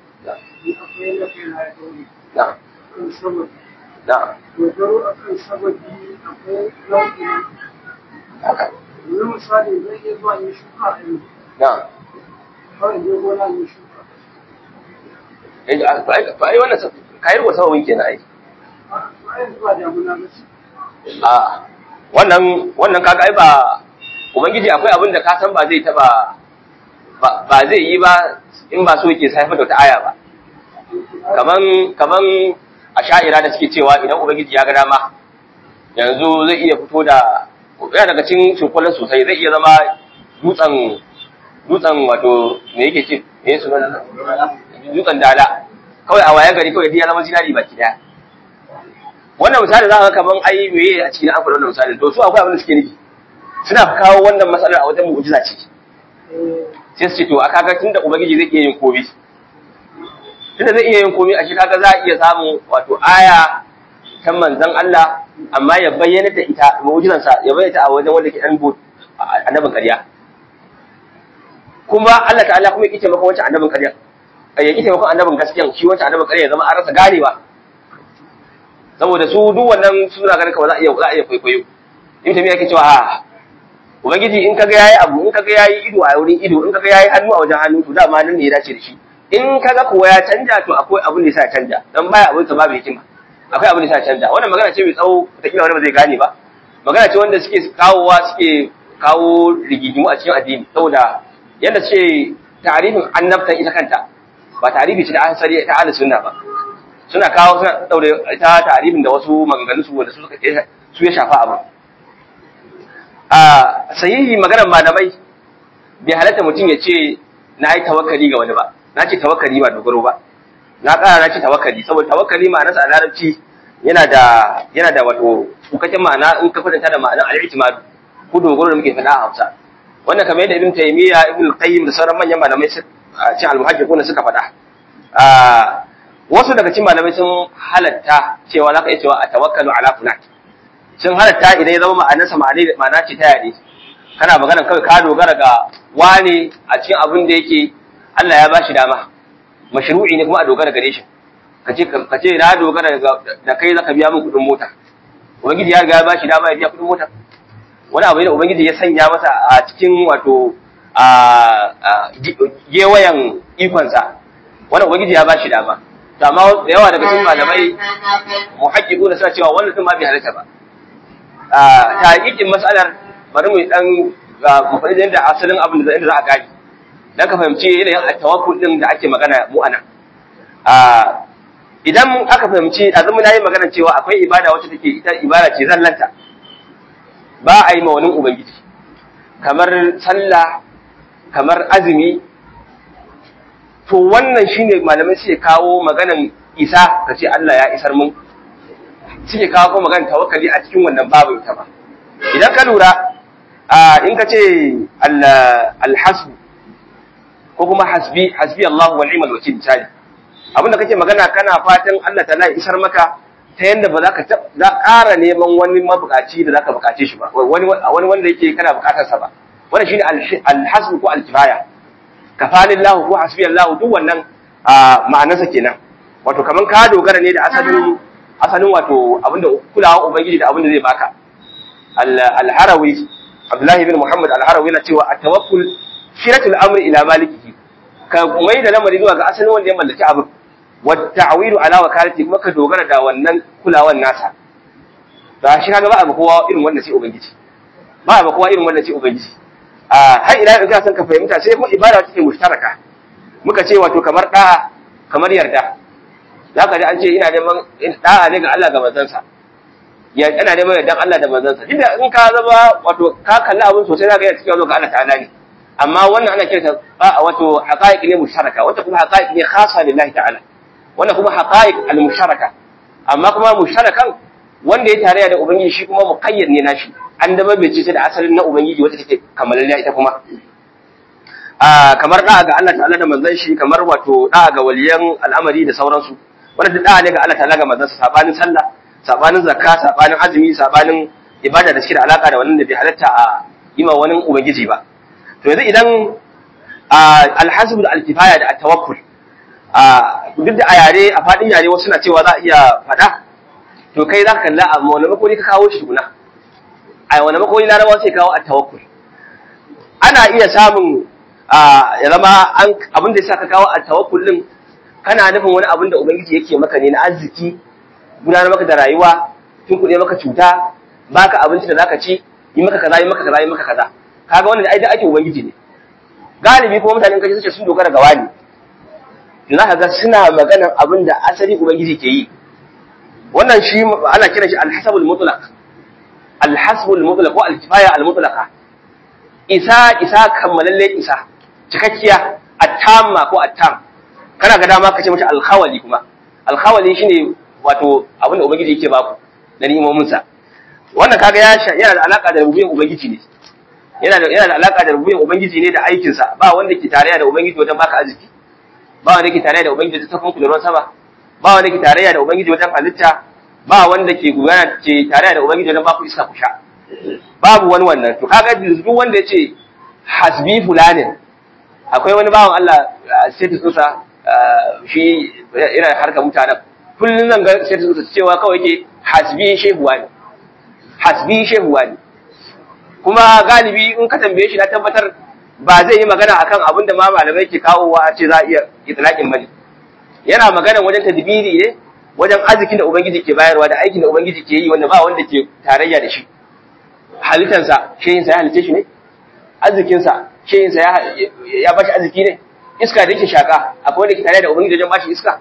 na na dogaro akan sababi akwai nau'i haka yanzu misali zai iya zuwa yin shuka a yanzu na kawai je gona yin shuka eh fa ai wannan kai ruwa sababin kenan ai a yanzu ba damuna ba ce a wannan wannan kaga ai ba ubangiji akwai abin da ka san ba zai taba ba ba zai yi ba in ba so yake sai da wata aya ba kaman kaman asha'ira da suke cewa idan ubangiji ya ga dama yanzu zai iya fito da yana daga cikin shukulan sosai zai iya zama dutsen dutsen wato me yake ce me sunan dutsen dala kawai a wayan gari kawai ya zama zinari baki daya wannan misali za ka ga kaman ai meye a cikin an faɗa wannan misali to su akwai abin da suke nufi suna kawo wannan matsalar a wajen mu'jiza ce sai su ce to aka ga tunda ubangiji zai iya yin komai tunda zai iya yin komai a shi kaga za a iya samun wato aya ta manzon Allah amma ya bayyana da ita mu'jizan sa ya bayyana ta a wajen wanda ke dan bot annabin ƙarya kuma Allah ta'ala kuma yake maka wancan annabin ƙarya ya yake maka annabin gaskiyan shi wancan annabin ƙarya ya zama an rasa ganewa saboda su duk wannan suna ganin kawai za a iya za a iya kwaikwayo in tafiya yake cewa a ubangiji in kaga yayi abu in kaga yayi ido a wurin ido in kaga yayi hannu a wajen hannu to dama nan ne ya dace da shi in kaga kuwa ya canja to akwai abin da yasa ya canja dan baya abin sa babu hikima akwai abin da yasa ya canja wannan magana ce mai tsawo da kila wani ba zai gane ba magana ce wanda suke kawowa suke kawo rigigimu a cikin addini saboda yadda suke ta'arifin annabtan ita kanta ba ta'arifi ce da asali ta ahlus sunna ba suna kawo suna daure ta ta'arifin da wasu maganganun su wanda su suka su ya shafa abu a sahihi maganar malamai bai halatta mutum ya ce na yi tawakkali ga wani ba na ce tawakkali ba dogaro ba na ƙara na ce tawakkali saboda tawakkali ma'anarsa a larabci yana da yana da wato kukakken ma'ana in ka kwatanta da ma'anar al-i'timad ko dogaro da muke faɗa a Hausa wannan kamar yadda Ibn Taymiyyah Ibn Qayyim da sauran manyan malamai a cikin al-muhajjiqun suka faɗa wasu daga cikin malamai sun halatta cewa zaka iya cewa a tawakkalu ala fulan sun halatta idan ya zama ma'anarsa ma'ana ce ta yare kana magana kawai ka dogara ga wane a cikin abin da yake Allah ya bashi dama mashru'i ne kuma a dogara gare shi kace kace na dogara da kai zaka biya min kudin mota ubangiji ya riga ya bashi dama ya biya kudin mota wani abu ne da ubangiji ya sanya masa a cikin wato a gewayen ikonsa wani ubangiji ya bashi dama to amma da yawa daga cikin malamai muhaqqiqu da suna cewa wannan din ma bai halatta ba a taqiqin mas'alar bari mu dan mu faɗi da yadda asalin abin da za a gani dan ka fahimci yanayin at-tawakkul din da ake magana mu anan a idan aka fahimci azumi nayi magana cewa akwai ibada wacce take ita ibada ce zallanta ba a yi ma wani ubangiji kamar sallah kamar azumi to wannan shine malamai suke kawo maganan isa ka ce Allah ya isar mun suke kawo kuma maganan tawakkali a cikin wannan babu ita ba idan ka lura in ka ce alhasbu ko kuma hasbi hasbi Allah wa ni'mal wakil misali abinda kake magana kana fatan Allah ta ya isar maka ta yanda ba za ka za ƙara neman wani mabukaci da zaka bukace shi ba wani wani wanda yake kana bukatar sa ba wannan shine alhasbu ko alkifaya kafalillahu ko hasbiyallahu duk wannan ma'anarsa kenan wato kaman ka dogara ne da asalin asalin wato abinda kulawa ubangiji da abinda zai baka al-harawi Abdullahi bin Muhammad al-harawi na cewa at-tawakkul shiratul amri ila malikihi ka mai da lamari zuwa ga asalin wanda ya mallaki abin wa ta'wilu ala wakalati kuma ka dogara da wannan kulawan nasa ba shi kaga ba a kowa irin wannan sai ubangiji ba a kowa irin wannan sai ubangiji har ila in ka san ka fahimta sai kuma ibada take mushtaraka muka ce wato kamar da'a kamar yarda za ka ji an ce ina neman da'a ne ga Allah ga manzansa ya ina neman yardan Allah da manzansa duk da in ka zama wato ka kalli abin sosai za ka iya cikin zo ga Allah ta'ala ne amma wannan ana kirta wato haqa'iq ne mushtaraka wata kuma haqa'iq ne khassa lillahi ta'ala wannan kuma haqa'iq al-mushtaraka amma kuma mushtarakan wanda ya tarayya da ubangiji shi kuma muqayyad ne nashi an da bai ce da asalin na ubangiji wata take kamalalliya ita kuma a kamar da'a ga Allah ta'ala da manzon shi kamar wato da'a ga waliyan al'amari da sauransu wanda da'a ne ga Allah ta'ala ga manzon sa sabanin sallah sabanin zakka sabanin azumi sabanin ibada da shi da alaka da wannan da bai halatta a yi ma wani ubangiji ba to yanzu idan alhasib da alkifaya da at-tawakkul duk da a yare a fadin yare wasu na cewa za a iya fada to kai za ka kalla a wani makoni ka kawo shi tukuna a wani makoni larabawa sai kawo at-tawakkul ana iya samun ya zama abin da ya sa ka kawo at-tawakkul din kana nufin wani abin da ubangiji yake maka ne na arziki gudanar maka da rayuwa tun kuɗe maka cuta baka abinci da zaka ci yi maka kaza yi maka kaza yi maka kaza kaga wannan ai da ake ubangiji ne galibi kuma mutanen kaji suke sun dogara ga wani to zaka ga suna maganan abin da asali ubangiji ke yi wannan shi ana kiran shi al-hasabul mutlaq al-hasbul mutlaq ko al-kifaya al-mutlaqa isa isa kammalalle isa cikakkiya at-tamma ko at-tam kana ga dama kace mata al-khawali kuma al-khawali shine wato abin da ubangiji yake baku da ni'imomin sa wannan kaga ya yana da alaka da rububiyar ubangiji ne yana da yana da alaka da rububiyar ubangiji ne da aikin sa ba wanda ke tarayya da ubangiji wajen baka arziki ba wanda ke tarayya da ubangiji wajen sakon da ruwan sama ba wanda ke tarayya da ubangiji wajen halitta ba wanda ke gudana ke tarayya da ubangiji wajen baku iska ku sha babu wani wannan to kaga duk wanda ya ce hasbi fulanin akwai wani bawan Allah sai ta tsusa shi yana harka mutanen kullum zan ga sai ta tsusa cewa kawai ke hasbi shehuwa ne hasbi shehuwa ne kuma galibi in ka tambaye shi na tabbatar ba zai yi magana akan abin da ma malamai ke kawowa a ce za a iya itlaqin bane yana magana wajen tadbiri ne wajen arzikin da ubangiji ke bayarwa da aikin da ubangiji ke yi wanda ba wanda ke tarayya da shi halittansa shehin sa ya halice shi ne arzikin sa shehin sa ya ya bashi arziki ne iska da yake shaka akwai wanda ke tarayya da ubangiji wajen bashi iska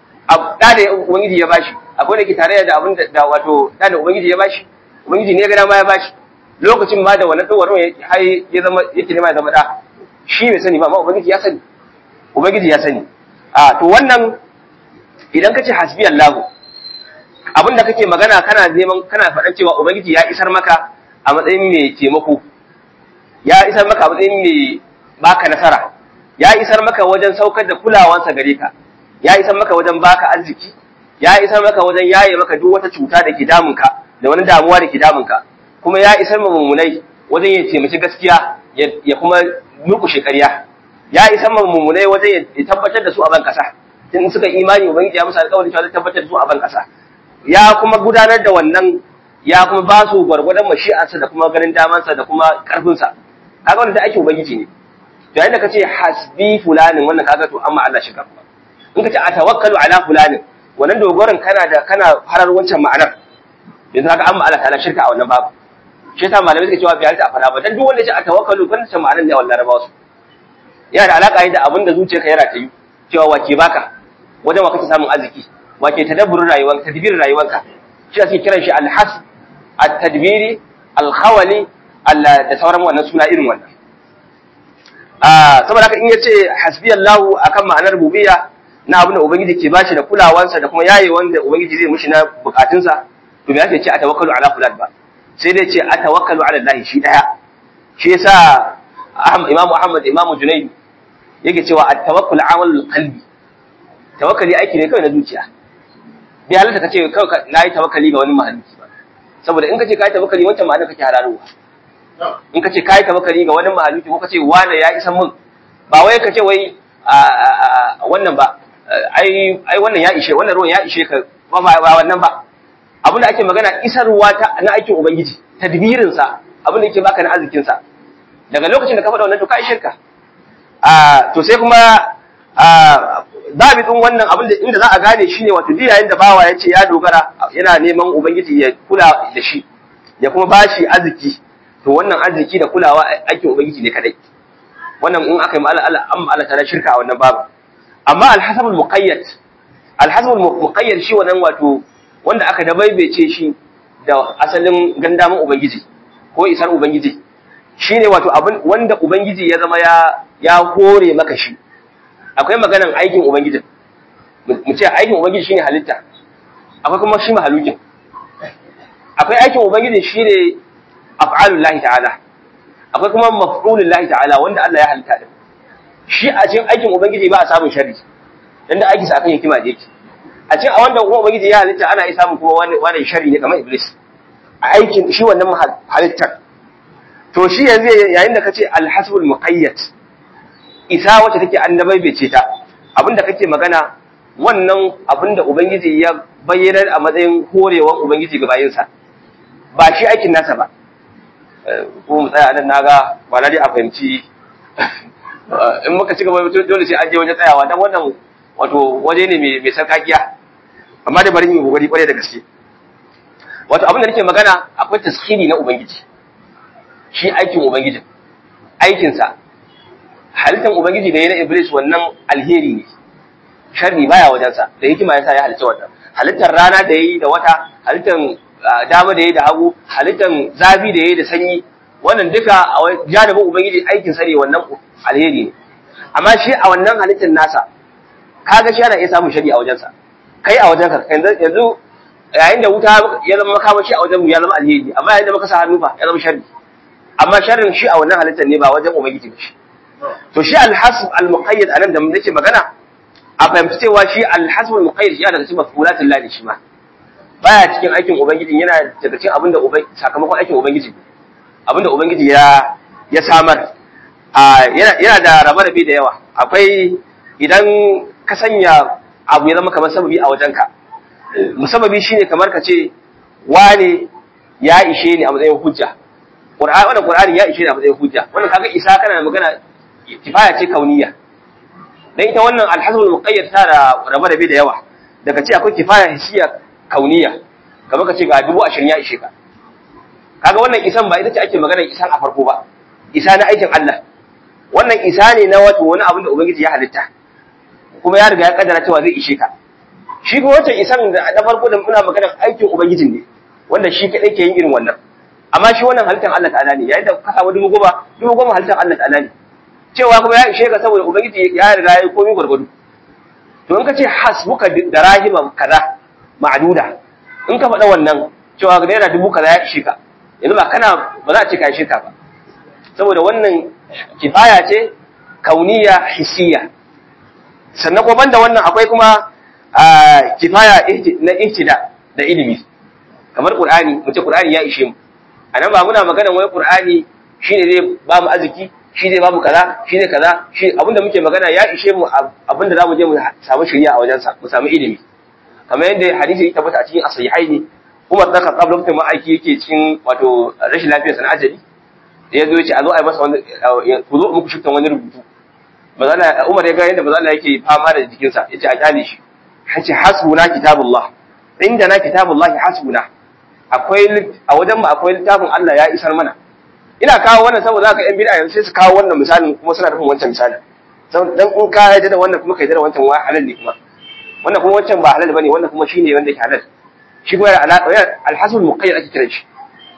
da da ubangiji ya bashi akwai wanda ke tarayya da abin da wato da da ubangiji ya bashi ubangiji ne ya ga dama ya bashi lokacin ma da wannan tsawarin ya hai ya zama yake nema ya zama da shi bai sani ba amma ubangiji ya sani ubangiji ya sani a to wannan idan ka ce hasbi Allah abin da kake magana kana neman kana faɗan cewa ubangiji ya isar maka a matsayin mai taimako ya isar maka a matsayin mai baka nasara ya isar maka wajen saukar da kulawansa gare ka ya isar maka wajen baka arziki ya isar maka wajen yaye maka duk wata cuta da ke damunka da wani damuwa da ke damunka kuma ya isar ma mummunai wajen ya taimaki gaskiya ya kuma nukushe ƙarya ya isar ma mummunai wajen ya tabbatar da su a ban kasa in suka imani ubangiji ya musu alƙawari cewa zai tabbatar da su a ban kasa ya kuma gudanar da wannan ya kuma ba su gwargwadon mashi'arsa da kuma ganin damansa da kuma ƙarfinsa kaga wanda da ake ubangiji ne to yayin da kace hasbi fulanin wannan kaga to amma Allah shi gaba in kace atawakkalu ala fulanin wannan dogoron kana da kana harar wancan ma'anar yanzu kaga amma Allah ta'ala shirka a wannan babu shi yasa malamai suka cewa bai halitta a fara ba dan duk wanda ya ce atawakkalu kan ta ma'anar ne wallahi rabawa su yana da alaka da abin da zuciyarka yana ta yi cewa wake baka wajen wa kake samun arziki wake tadabburin rayuwanka tadbirin rayuwanka shi ake kiran shi alhas at-tadbiri al-khawali da sauran wannan suna irin wannan saboda haka in yace hasbiyallahu akan ma'anar rububiyya na abin da ubangiji ke bashi da kulawansa da kuma yaye wanda ubangiji zai mushi na bukatunsa to me yake ce atawakkalu ala fulan ba sai dai ce atawakkalu ala Allah shi daya shi yasa Imam Muhammad Imam Junayd yake cewa at-tawakkul amalul qalbi tawakkali aiki ne kawai na zuciya bai halatta kace kawai nayi tawakkali ga wani mahalicci ba saboda in kace kai tawakkali wancan ma'ana kake hararowa in kace kai tawakkali ga wani mahalicci ko kace wani ya isa mun ba wai kace wai wannan ba ai ai wannan ya ishe wannan ruwan ya ishe ka ba ba wannan ba abin da ake magana isarwa ta na aikin ubangiji tadbirin sa abin da yake baka na arzikin sa daga lokacin da ka faɗa wannan to kai shirka a to sai kuma a zabitun wannan abin da inda za a gane shine wato duk yayin da bawa ya ce ya dogara yana neman ubangiji ya kula da shi ya kuma bashi arziki to wannan arziki da kulawa aikin ubangiji ne kadai wannan in aka yi ma'ala Allah an ma'ala ta shirka a wannan babu amma alhasabul muqayyad alhasabul muqayyad shi wannan wato wanda aka dabaibece shi da asalin gandamin ubangiji ko isar ubangiji shine wato abin wanda ubangiji ya zama ya ya hore maka shi akwai maganan aikin ubangiji mu ce aikin ubangiji shine halitta akwai kuma shi mahalukin akwai aikin ubangiji shine af'alullahi ta'ala akwai kuma maf'ulullahi ta'ala wanda Allah ya halitta din shi a cikin aikin ubangiji ba a samun sharri dan da aiki sa akan hikima da yake a cikin a wanda kuma ubangiji ya halitta ana iya samun kuma wani wani sharri ne kamar iblis a aikin shi wannan halittar to shi yanzu yayin da kace alhasbul muqayyad isa wacce take annabai bai ce ta abinda kake magana wannan abinda ubangiji ya bayyana a matsayin horewar ubangiji ga bayinsa ba shi aikin nasa ba ko mu tsaya nan naga ba na dai a fahimci in muka ci gaba dole sai an je wajen tsayawa dan wannan wato waje ne mai sarkakiya amma dai bari mu kokari kwarai da gaske wato abin da nake magana akwai taskhiri na ubangiji shi aikin ubangiji aikinsa halittar ubangiji da ya na iblis wannan alheri ne sharri baya wajensa da hikima yasa ya halitta wannan halittar rana da yayi da wata halittar dama da yayi da hagu halittar zafi da yayi da sanyi wannan duka a janibin ubangiji aikin sa ne wannan alheri ne amma shi a wannan halittar nasa kaga shi ana iya samun shari a wajensa kai a wajenka yanzu yayin da wuta ya zama makamashi a wajen ya zama alheri amma yayin da muka sa hannu fa ya zama sharri amma sharrin shi a wannan halittar ne ba wajen ubangiji ba shi to shi alhasb almuqayyad anan da nake magana a fahimci cewa shi alhasb almuqayyad yana daga cikin mafulatul lahi shi ma baya cikin aikin ubangiji yana daga cikin abinda sakamakon aikin ubangiji abinda ubangiji ya ya samar yana yana da rabe-rabe da yawa akwai idan ka sanya abu ya zama kamar sababi a wajenka musababi shine kamar ka ce wane ya ishe ni a matsayin hujja Qur'ani wannan Qur'ani ya ishe ni a matsayin hujja wannan kaga isa kana magana kifaya ce kauniya dan ita wannan alhazbul muqayyad ta da rabe da yawa daga ce akwai kifaya hissiya kauniya kamar ka ce ga dubu ashirin ya ishe ka kaga wannan isan ba ita ce ake magana isan a farko ba isa na aikin Allah wannan isa ne na wato wani abin da ubangiji ya halitta kuma ya riga ya kaddara cewa zai ishe ka shi kuma wancan isan da na farko da muna magana aikin ubangijin ne wanda shi kadai ke yin irin wannan amma shi wannan halittar Allah ta'ala ne yayin da ka samu dubu goma dubu goma halittar Allah ta'ala ne cewa kuma ya ishe ka saboda ubangiji ya riga ya komi gwargwado to in ka ce hasbuka da rahima kaza ma'duda in ka faɗa wannan cewa naira dubu kaza ya ishe ka yanzu ba kana ba za a ce ka ishe ka ba saboda wannan kifaya ce kauniya hissiya sannan kuma banda wannan akwai kuma kifaya na ihtida da ilimi kamar qur'ani mu ce qur'ani ya ishe mu anan ba muna magana wai qur'ani shine zai ba mu arziki shi zai ba mu kaza shi zai kaza shi abinda muke magana ya ishe mu abinda zamu je mu samu shari'a a wajensa mu samu ilimi kamar yadda hadisi ya tabbata a cikin asahihaini Umar da Khattab lokacin ma aiki yake cikin wato rashin lafiyar sana ajali ya zo ya ce a zo a yi masa wani ku zo muku shiftan wani rubutu bazala Umar ya ga yadda bazala yake fama da jikinsa ya ce a kyale shi ya ce hasbuna kitabullah inda na kitabullahi hasbuna akwai a wajen mu akwai littafin Allah ya isar mana ina kawo wannan saboda haka yan bid'a yanzu sai su kawo wannan misalin kuma suna nufin wancan misalin dan in ka yarda da wannan kuma ka yarda da wancan wa halal ne kuma wannan kuma wancan ba halal bane wannan kuma shine wanda ke halal shi kuma yana alhasul muqayyad ake kiran shi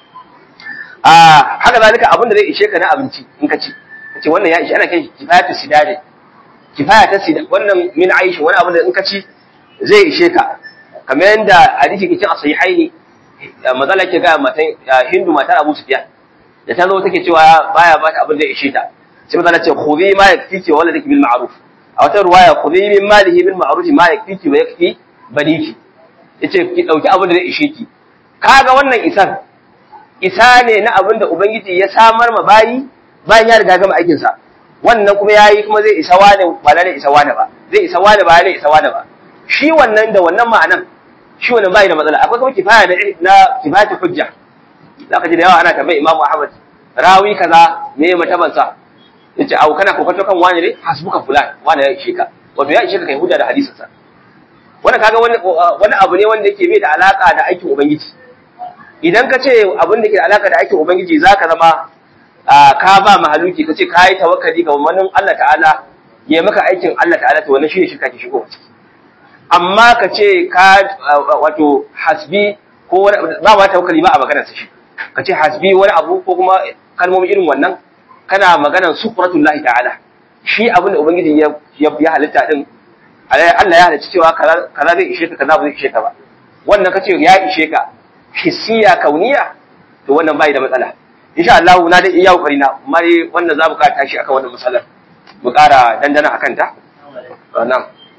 a haka zalika abin da zai ishe ka na abinci in ka ci kace wannan ya ishe ana kai kifayatu sidade kifaya ta sidade wannan min aishi wani abin da in ka ci zai ishe ka kamar yadda hadisi ke cin asahihaini mazala ke ga matan hindu matar abu sufyan da ta zo take cewa baya ba ta abin da ya ishe ta sai mazala ce khudhi ma yakfiki wa waladaki bil ma'ruf a wata ruwaya khudhi min malihi bil ma'ruf ma yakfiki wa yakfi baniki yace ki dauki abin da zai ishe ki kaga wannan isan isa ne na abin da ubangiji ya samar ma bayi bayan ya riga gama aikin sa wannan kuma yayi kuma zai isa wani ba da isa wani ba zai isa wani ba zai isa wani ba shi wannan da wannan ma'anan shi wannan bai da matsala akwai kuma kifaya na na kifayatu hujja zaka ji da yawa ana tambayi Imam Ahmad rawi kaza me ya mataban sa yace au kana kokato kan wani ne hasbuka fulan wani ya ishe ka wato ya ishe ka kai hujja da hadisin sa wannan kaga wani wani abu ne wanda yake bai da alaka da aikin ubangiji idan ka ce abin da ke da alaka da aikin ubangiji zaka zama ka ba mahaluki ka ce ka yi tawakkali ga wannan Allah ta'ala ya maka aikin Allah ta'ala to wannan shine shirka ke shigo ciki amma ka ce ka wato hasbi ko wani ba ma tawakkali ba a maganar sa shi ka ce hasbi wani abu ko kuma kalmomi irin wannan kana maganar sufratullahi ta'ala shi abin da ubangiji ya ya halitta din Allah ya halicci cewa kaza zai ishe ka kaza ba zai ishe ka ba wannan kace ya ishe ka hissiya kauniya to wannan bai da matsala insha Allah na da iya kokari na amma dai wannan za mu ka tashi akan wannan matsalar mu ƙara dandana akan ta nan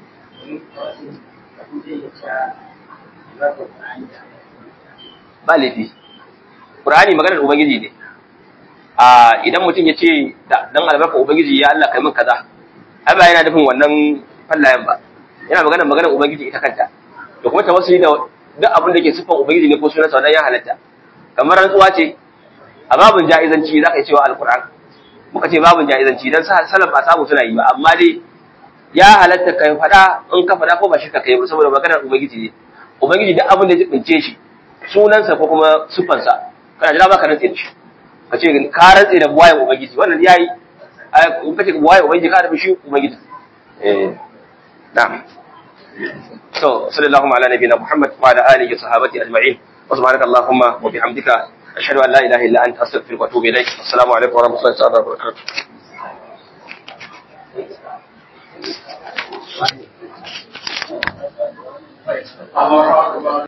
ba laifi Qur'ani maganar ubangiji ne a idan mutum ya ce dan albarka ubangiji ya Allah kai min kaza ai ba yana nufin wannan fallayen ba yana maganar maganar ubangiji ita kanta da kuma tawassuli da duk abin da ke siffan ubangiji ne ko sunan sa ya halatta kamar rantsuwa ce a babin jaizanci za ka yi cewa alquran muka ce babin jaizanci dan salaf ba samu suna yi ba amma dai ya halatta kai fada in ka fada ko ba shi ka kai ba saboda maganar ubangiji ne ubangiji duk abin da ya bince shi sunansa ko kuma siffansa kana jira baka rantse da shi ka ce ka rantse da buwayen ubangiji wannan yayi in ka ce buwayen ubangiji ka da shi ubangiji eh na'am so sallallahu ala nabiyina muhammad wa ala alihi wa sahbihi ajma'in wa subhanaka allahumma wa bihamdika ashhadu an la ilaha illa anta astaghfiruka wa atubu ilaik assalamu alaikum wa rahmatullahi wa barakatuh Allah